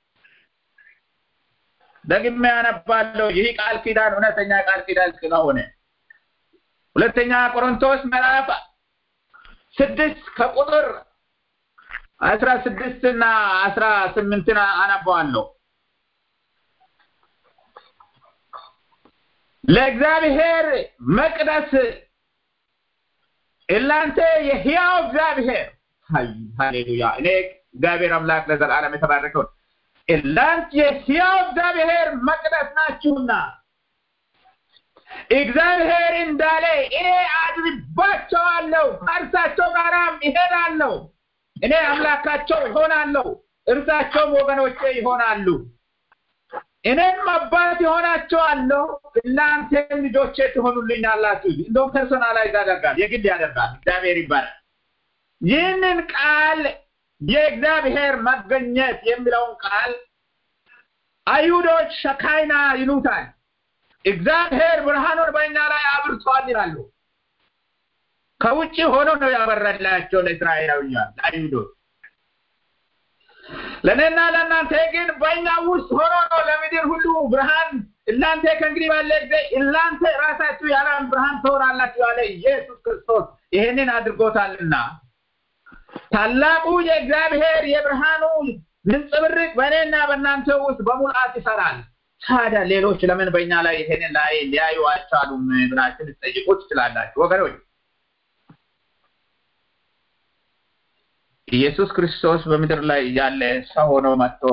ደግሜ ያነባለሁ። ይህ ቃል ኪዳን እውነተኛ ቃል ኪዳን ስለሆነ ሁለተኛ ቆሮንቶስ ምዕራፍ ስድስት ከቁጥር አስራ ስድስት እና አስራ ስምንትን አነባዋለሁ። ለእግዚአብሔር መቅደስ እናንተ የሕያው እግዚአብሔር ሃሌሉያ። እኔ እግዚአብሔር አምላክ ለዘላለም የተባረከውን እናንተ የሕያው እግዚአብሔር መቅደስ ናችሁና እግዚአብሔር እንዳለ እኔ አድርባቸዋለሁ፣ ከእርሳቸው ጋራም ይሄዳለሁ፣ እኔ አምላካቸው ይሆናለሁ፣ እርሳቸውም ወገኖቼ ይሆናሉ። እኔም አባት ይሆናቸዋለሁ፣ እናንተም ልጆቼ ትሆኑልኛላችሁ። እንደውም ፐርሶናላይዝ ያደርጋል፣ የግል ያደርጋል። እግዚአብሔር ይባላል። ይህንን ቃል የእግዚአብሔር መገኘት የሚለውን ቃል አይሁዶች ሸካይና ይሉታል። እግዚአብሔር ብርሃኑን በእኛ ላይ አብርቷል ይላሉ። ከውጭ ሆኖ ነው ያበራላቸው ለእስራኤላውያን ለአይሁዶች። ለእኔና ለእናንተ ግን በእኛ ውስጥ ሆኖ ነው ለምድር ሁሉ ብርሃን እናንተ ከእንግዲህ ባለ ጊዜ እናንተ ራሳችሁ ያለ ብርሃን ትሆናላችሁ ያለ ኢየሱስ ክርስቶስ ይሄንን አድርጎታልና ታላቁ የእግዚአብሔር የብርሃኑ ንጽብርቅ በእኔና በእናንተ ውስጥ በሙላት ይሰራል። ታዲያ ሌሎች ለምን በእኛ ላይ ይሄንን ላይ ሊያዩ አልቻሉም ብላችሁ ልትጠይቁ ትችላላችሁ ወገኖች። ኢየሱስ ክርስቶስ በምድር ላይ ያለ ሰው ሆኖ መጥቶ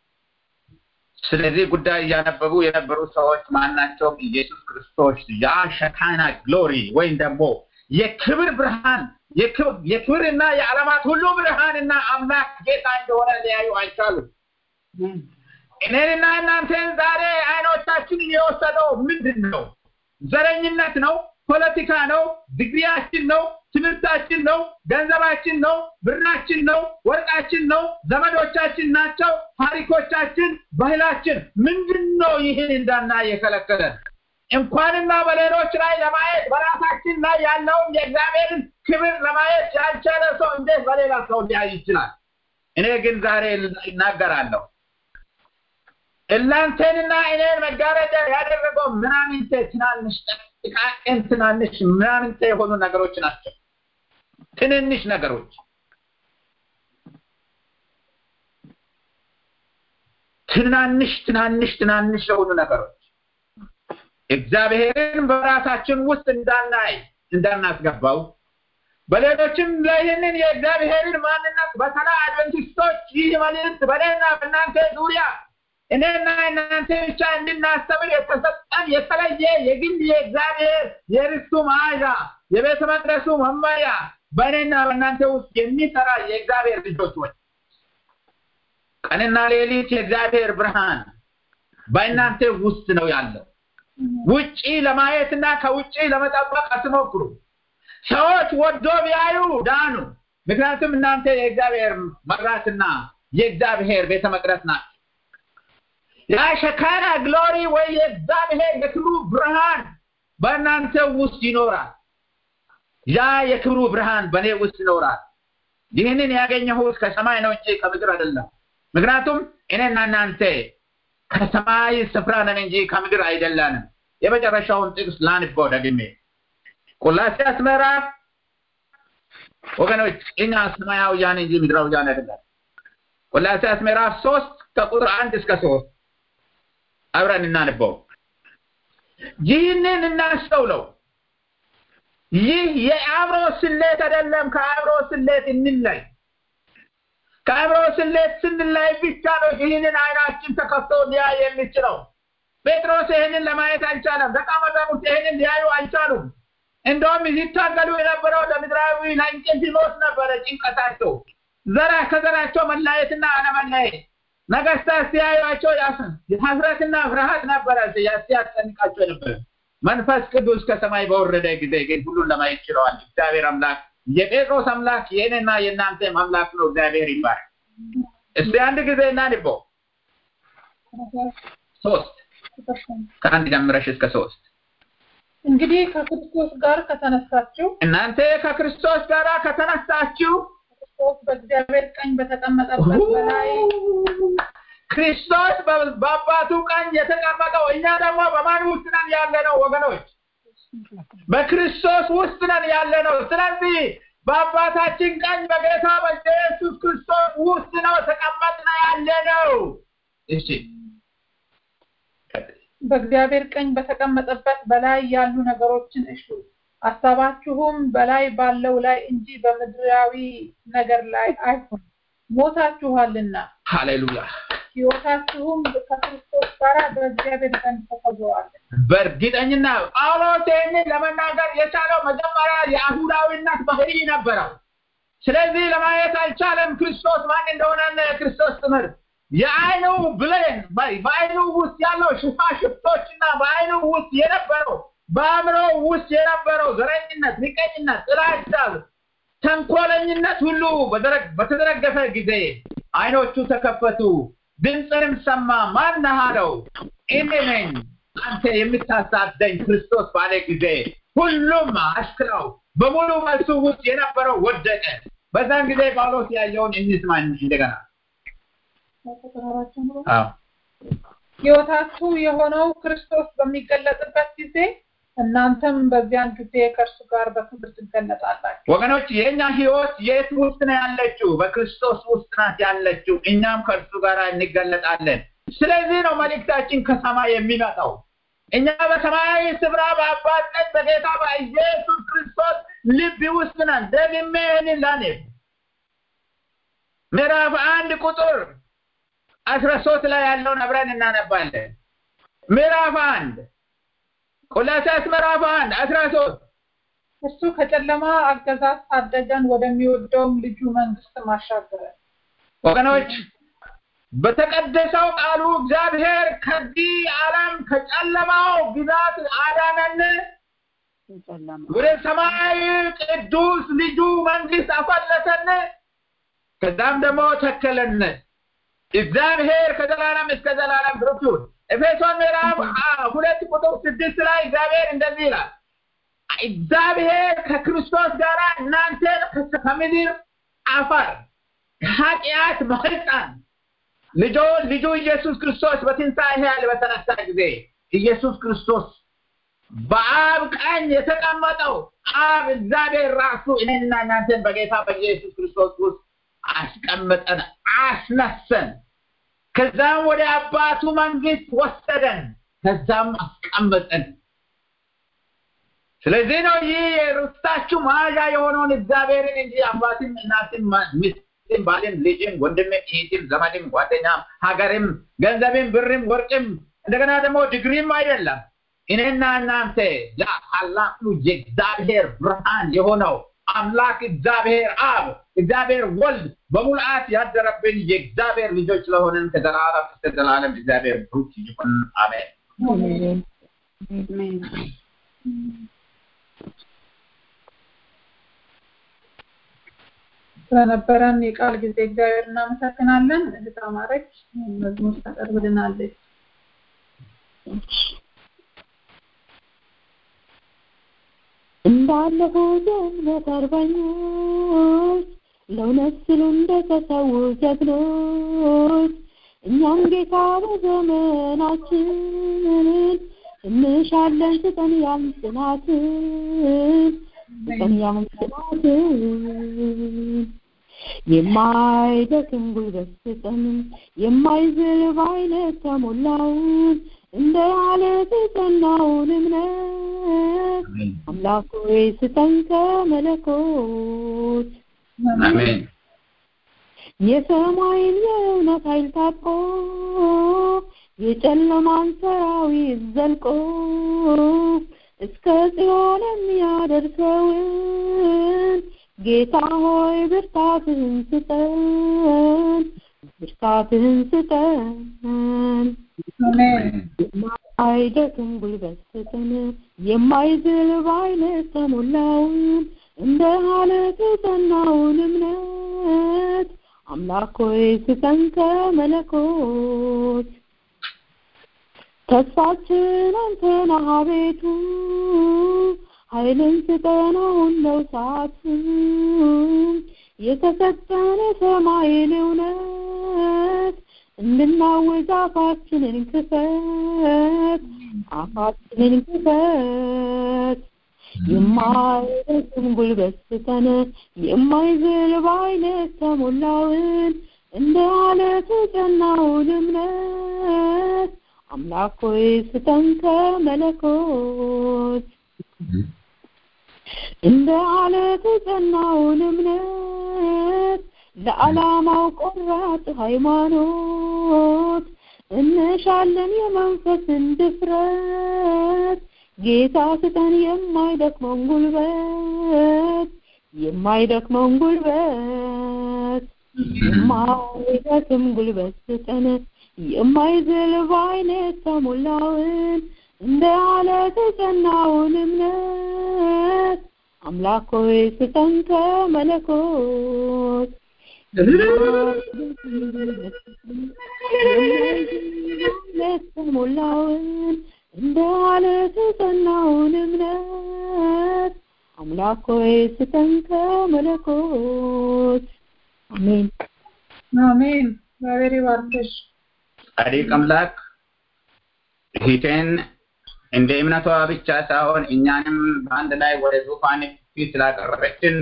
ስለዚህ ጉዳይ እያነበቡ የነበሩ ሰዎች ማናቸውም ኢየሱስ ክርስቶስ ያ ሸካና ግሎሪ ወይም ደግሞ የክብር ብርሃን የክብርና የዓለማት ሁሉ ብርሃንና አምላክ ጌታ እንደሆነ ሊያዩ አይቻሉም። እኔንና እናንተን ዛሬ አይኖቻችንን የወሰደው ምንድን ነው? ዘረኝነት ነው? ፖለቲካ ነው? ዲግሪያችን ነው? ትምህርታችን ነው? ገንዘባችን ነው? ብራችን ነው? ወርቃችን ነው? ዘመዶቻችን ናቸው? ታሪኮቻችን፣ ባህላችን ምንድን ነው? ይህን እንዳናይ የከለከለን እንኳንና በሌሎች ላይ ለማየት በራሳችን ላይ ያለውን የእግዚአብሔርን ክብር ለማየት ያልቻለ ሰው እንዴት በሌላ ሰው ሊያይ ይችላል? እኔ ግን ዛሬ እናገራለሁ። እናንተንና እኔን መጋረጃ ያደረገው ምናምንቴ ትናንሽ ጥቃቅን ትናንሽ ምናምንቴ የሆኑ ነገሮች ናቸው። ትንንሽ ነገሮች ትናንሽ ትናንሽ ትናንሽ የሆኑ ነገሮች እግዚአብሔርን በራሳችን ውስጥ እንዳናይ እንዳናስገባው በሌሎችም ይህንን የእግዚአብሔርን ማንነት በተለይ አድቨንቲስቶች ይህ መልእክት በእኔና በእናንተ ዙሪያ እኔና እናንተ ብቻ እንድናስተምር የተሰጠን የተለየ የግል የእግዚአብሔር የርስቱ መዓዛ የቤተ መቅደሱ መመሪያ በእኔና በእናንተ ውስጥ የሚሰራ የእግዚአብሔር ልጆች ሆይ ቀንና ሌሊት የእግዚአብሔር ብርሃን በእናንተ ውስጥ ነው ያለው። ውጪ ለማየትና ከውጪ ለመጠበቅ አትሞክሩ። ሰዎች ወዶ ቢያዩ ዳኑ። ምክንያቱም እናንተ የእግዚአብሔር መብራትና የእግዚአብሔር ቤተ መቅደስ ናቸው። ያ ሸካና ግሎሪ ወይ የእግዚአብሔር የክብሩ ብርሃን በእናንተ ውስጥ ይኖራል። ያ የክብሩ ብርሃን በእኔ ውስጥ ይኖራል። ይህንን ያገኘሁት ከሰማይ ነው እንጂ ከምድር አይደለም። ምክንያቱም እኔና እናንተ ከሰማይ ስፍራ ነን እንጂ ከምድር አይደለንም። የመጨረሻውን ጥቅስ ላንበው ደግሜ ቆላስይስ ምዕራፍ ወገኖች እኛ ሰማያውያን እንጂ ምድራውያን አይደለም። ቆላስይስ ምዕራፍ ሶስት ከቁጥር አንድ እስከ ሶስት አብረን እናንበው። ይህንን እናስተውለው። ይህ የአእምሮ ስሌት አይደለም። ከአእምሮ ስሌት እንለይ። ከአእምሮ ስሌት ስንለይ ብቻ ነው ይህንን አይናችን ተከፍቶ ሊያይ የሚችለው። ጴጥሮስ ይህንን ለማየት አልቻለም። ደቀ መዛሙርት ይህንን ሊያዩ አልቻሉም። እንደውም ሲታገሉ የነበረው ለምድራዊ ለእንቅልፍ ሞት ነበረ ጭንቀታቸው። ዘራ ከዘራቸው መለየትና አለመለየት ነገስታት ሲያዩቸው ሐፍረትና ፍርሃት ነበረ ሲያስጨንቃቸው ነበር። መንፈስ ቅዱስ ከሰማይ በወረደ ጊዜ ግን ሁሉን ለማየት ችለዋል። እግዚአብሔር አምላክ የጴጥሮስ አምላክ የእኔና የእናንተም አምላክ ነው። እግዚአብሔር ይባረክ። እስቲ አንድ ጊዜ እናንበው። ሶስት ከአንድ ጀምረሽ እስከ ሶስት እንግዲህ ከክርስቶስ ጋር ከተነሳችሁ እናንተ ከክርስቶስ ጋር ከተነሳችሁ ክርስቶስ በእግዚአብሔር ቀኝ በተቀመጠበት በላይ ክርስቶስ በአባቱ ቀኝ የተቀመጠው እኛ ደግሞ በማን ውስጥ ነን ያለነው ወገኖች? በክርስቶስ ውስጥ ነን ያለነው። ስለዚህ በአባታችን ቀኝ በጌታ በኢየሱስ ክርስቶስ ውስጥ ነው ተቀመጥነ ያለነው። እሺ በእግዚአብሔር ቀኝ በተቀመጠበት በላይ ያሉ ነገሮችን እሹ፣ ሀሳባችሁም በላይ ባለው ላይ እንጂ በምድራዊ ነገር ላይ አይሁን። ሞታችኋልና ሃሌሉያ። ሕይወታችሁም ከክርስቶስ ጋር በእግዚአብሔር ዘንድ ተሰውረዋል። በእርግጠኝና ጳውሎስ ይህንን ለመናገር የቻለው መጀመሪያ የአይሁዳዊነት ባህሪ ነበረው። ስለዚህ ለማየት አልቻለም ክርስቶስ ማን እንደሆነ የክርስቶስ ትምህርት የአይኑ ብሌን በአይኑ ውስጥ ያለው ሽፋሽፍቶችና በአይኑ ውስጥ የነበረው በአእምሮ ውስጥ የነበረው ዘረኝነት፣ ምቀኝነት፣ ጥላቻ፣ ተንኮለኝነት ሁሉ በተዘረገፈ ጊዜ አይኖቹ ተከፈቱ። ድምፅንም ሰማ። ማን ነህ አለው። እኔ ነኝ አንተ የምታሳደኝ ክርስቶስ ባለ ጊዜ ሁሉም አሽክራው በሙሉ መልሱ ውስጥ የነበረው ወደቀ። በዛን ጊዜ ጳውሎስ ያየውን እንስማ እንደገና። አዎ ሕይወታችሁ የሆነው ክርስቶስ በሚገለጥበት ጊዜ እናንተም በዚያን ጊዜ ከእርሱ ጋር በክብር ትገለጣላችሁ። ወገኖች የእኛ ህይወት የት ውስጥ ነው ያለችው? በክርስቶስ ውስጥ ናት ያለችው። እኛም ከእርሱ ጋር እንገለጣለን። ስለዚህ ነው መልእክታችን ከሰማይ የሚመጣው። እኛ በሰማያዊ ስፍራ በአባት ቀኝ በጌታ በኢየሱስ ክርስቶስ ልብ ውስጥ ነን። ደግሜ ይህንን ላኔ ምዕራፍ አንድ ቁጥር አስራ ሶስት ላይ ያለውን አብረን እናነባለን። ምዕራፍ አንድ ቆላስይስ ምዕራፍ አንድ አስራ ሶስት እሱ ከጨለማ አገዛዝ ታደገን ወደሚወደውም ልጁ መንግስት ማሻገረን። ወገኖች በተቀደሰው ቃሉ እግዚአብሔር ከዚህ ዓለም ከጨለማው ግዛት አዳነን፣ ወደ ሰማያዊ ቅዱስ ልጁ መንግስት አፈለሰን፣ ከዛም ደግሞ ተከለን። እግዚአብሔር ከዘላለም እስከ ዘላለም ብሩክ ይሁን። ኤፌሶን ምዕራፍ ሁለት ቁጥር ስድስት ላይ እግዚአብሔር እንደዚህ ይላል፣ እግዚአብሔር ከክርስቶስ ጋር እናንተን ከምድር አፈር ከኃጢአት ማህፀን ልጆ ልጁ ኢየሱስ ክርስቶስ በትንሣኤ ኃይል በተነሳ ጊዜ ኢየሱስ ክርስቶስ በአብ ቀኝ የተቀመጠው አብ እግዚአብሔር ራሱ እኔና እናንተን በጌታ በኢየሱስ ክርስቶስ ውስጥ አስቀመጠን፣ አስነሰን። ከዛም ወደ አባቱ መንግስት ወሰደን፣ ከዛም አስቀመጠን። ስለዚህ ነው ይህ የርስታችሁ መያዣ የሆነውን እግዚአብሔርን እንጂ አባትም እናትም ሚስትም ባልም ልጅም ወንድምም እህትም ዘመድም ጓደኛም ሀገርም ገንዘብም ብርም ወርቅም እንደገና ደግሞ ዲግሪም አይደለም። እኔና እናንተ ለታላቁ የእግዚአብሔር ብርሃን የሆነው አምላክ እግዚአብሔር አብ እግዚአብሔር ወልድ በሙልአት ያደረብን የእግዚአብሔር ልጆች ስለሆንን ከዘላለም እስከ ዘላለም እግዚአብሔር ብሩክ ይሁን። አሜን። ስለነበረን የቃል ጊዜ እግዚአብሔር እናመሰግናለን። እህት አማረች መዝሙር ታቀርብልናለች። እንዳለፉት የእምነት አርበኞች ለእውነት ሲሉ እንደተሰዉ ጀግኖች እኛም ጌታ በዘመናችን እንሻለን ስጠን ያን ጽናትን ስጠን ያን ጽናትን የማይደክም ጉልበት ስጠን የማይዝል በአይነት ተሞላውን እንደ አለት የጸናውን እምነት አምላክ ሆይ ስጠን ከመለኮት አሜን። የሰማይን የእውነት ኃይል ታጥቆ የጨለማን ሰራዊት ዘልቆ እስከ ጽዮን የሚያደርሰውን ጌታ ሆይ ብርታትህን ስጠን ብርታትህን ስጠን የማይደክም ጉልበት ስጠን የማይዝል በአይነት ተሞላውን እንደ አለት የጸናውን እምነት አምላክ ሆይ ስጠን ከመለኮት ተስፋችን አንተ ነህ አቤቱ ኃይልን ስጠን አሁን ነው ሰዓቱ የተሰጠን የሰማይን እውነት እንድናወዝ አፋችንን ክፈት አፋችንን ክፈት የማይደክም ጉልበት ስጠን የማይዝል በአይነት ተሞላውን እንደ አለት የጸናውን እምነት አምላክ ሆይ ስጠን ከመለኮት እንደ አለት የጸናውን እምነት ለዓላማው ቆራጥ ሃይማኖት እንሻለን የመንፈስን ድፍረት ጌታ ስጠን የማይደክመውን ጉልበት የማይደክመውን ጉልበት የማይደክም ጉልበት ስጠን የማይዝል በአይነት ተሞላውን እንደ አለት የጸናውን እምነት አምላክ ሆይ ስጠን ከመለኮት የተሞላውን እንደ አለት የጸናውን እምነት አምላክ ሆይ ስጠን ከመለኮት አሜን አሜን። እግዚአብሔር ይባርክሽ። ጻድቅ አምላክ ፊቴን እንደ እምነቷ ብቻ ሳይሆን እኛንም በአንድ ላይ ወደ ዙፋን ፊት ስላቀረበችን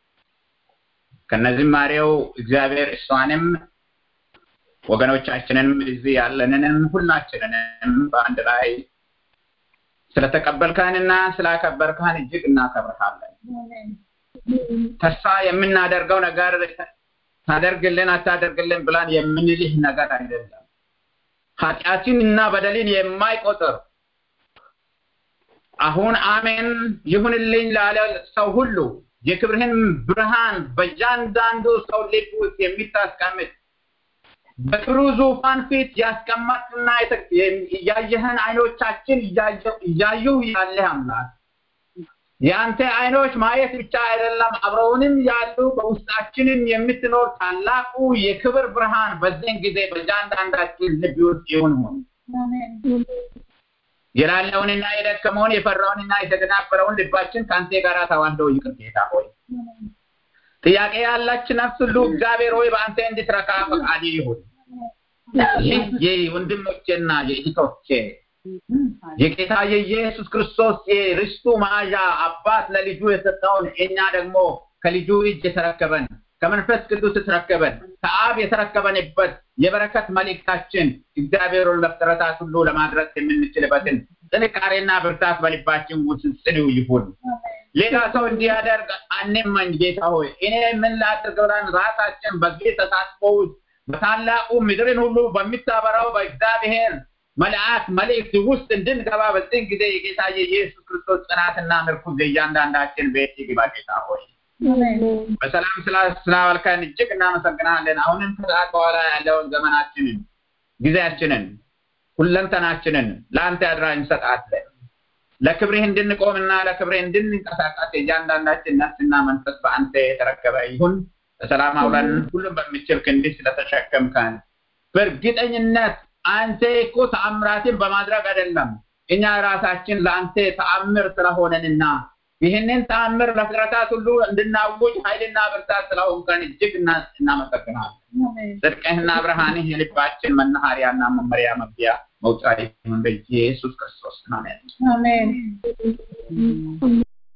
ከነዝማሬው እግዚአብሔር እሷንም ወገኖቻችንንም እዚህ ያለንንም ሁላችንንም በአንድ ላይ ስለተቀበልከንና ስላከበርከን እጅግ እናከብርሃለን። ተስፋ የምናደርገው ነገር ታደርግልን አታደርግልን ብላን የምንልህ ነገር አይደለም። ኃጢአትን እና በደልን የማይቆጥር አሁን አሜን ይሁንልኝ ላለ ሰው ሁሉ የክብርህን ብርሃን በእያንዳንዱ ሰው ልብ ውስጥ የሚታስቀምጥ በክብሩ ዙፋን ፊት ያስቀመጥና እያየህን አይኖቻችን እያዩ ያለህ አምላክ የአንተ አይኖች ማየት ብቻ አይደለም፣ አብረውንም ያሉ በውስጣችንም የምትኖር ታላቁ የክብር ብርሃን በዚህን ጊዜ በእያንዳንዳችን ልብ ውስጥ ይሁን ሆን የላለውንና የደከመውን የፈራውንና የተደናበረውን ልባችን ከአንተ ጋር ተዋህዶ ይቅር ጌታ ሆይ ጥያቄ ያላች ነፍስ ሁሉ እግዚአብሔር ሆይ በአንተ እንድትረካ ፈቃድ ይሁን። ይህ የወንድሞቼና የእህቶቼ የጌታ የኢየሱስ ክርስቶስ የርስቱ መያዣ አባት ለልጁ የሰጠውን እኛ ደግሞ ከልጁ እጅ የተረከበን ከመንፈስ ቅዱስ የተረከበን ከአብ የተረከበንበት የበረከት መልእክታችን እግዚአብሔርን ለፍጥረታት ሁሉ ለማድረስ የምንችልበትን ጥንካሬና ብርታት በልባችን ውስጥ ጽኑ ይሁን። ሌላ ሰው እንዲያደርግ አንመኝ። ጌታ ሆይ እኔ ምን ላድርግ ብለን ራሳችን በዚህ ተሳትፎ ውስጥ በታላቁ ምድርን ሁሉ በሚታበራው በእግዚአብሔር መልአክ መልእክት ውስጥ እንድንገባ በዚህ ጊዜ የጌታ የኢየሱስ ክርስቶስ ጽናትና ምርኩዝ እያንዳንዳችን ቤት ይግባ። ጌታ ሆይ በሰላም ስላዋልከን እጅግ እናመሰግናለን። አሁንም ከሰዓት በኋላ ያለውን ዘመናችንን፣ ጊዜያችንን፣ ሁለንተናችንን ለአንተ አድራ እንሰጣለን። ለክብርህ እንድንቆምና ለክብርህ እንድንንቀሳቀስ የእያንዳንዳችን ነፍስና መንፈስ በአንተ የተረከበ ይሁን። በሰላም አውለን ሁሉም በሚችል ክንድህ ስለተሸከምከን በእርግጠኝነት አንተ እኮ ተአምራትን በማድረግ አይደለም እኛ ራሳችን ለአንተ ተአምር ስለሆነንና ይህንን ተአምር ለፍጥረታት ሁሉ እንድናውጅ ኃይልና ብርታት ስለሆንከን እጅግ እናመሰግናለን። ጽድቅህና ብርሃንህ የልባችን መናኸሪያና መመሪያ መግቢያ መውጫ ይሁን በኢየሱስ ክርስቶስ አሜን። አሜን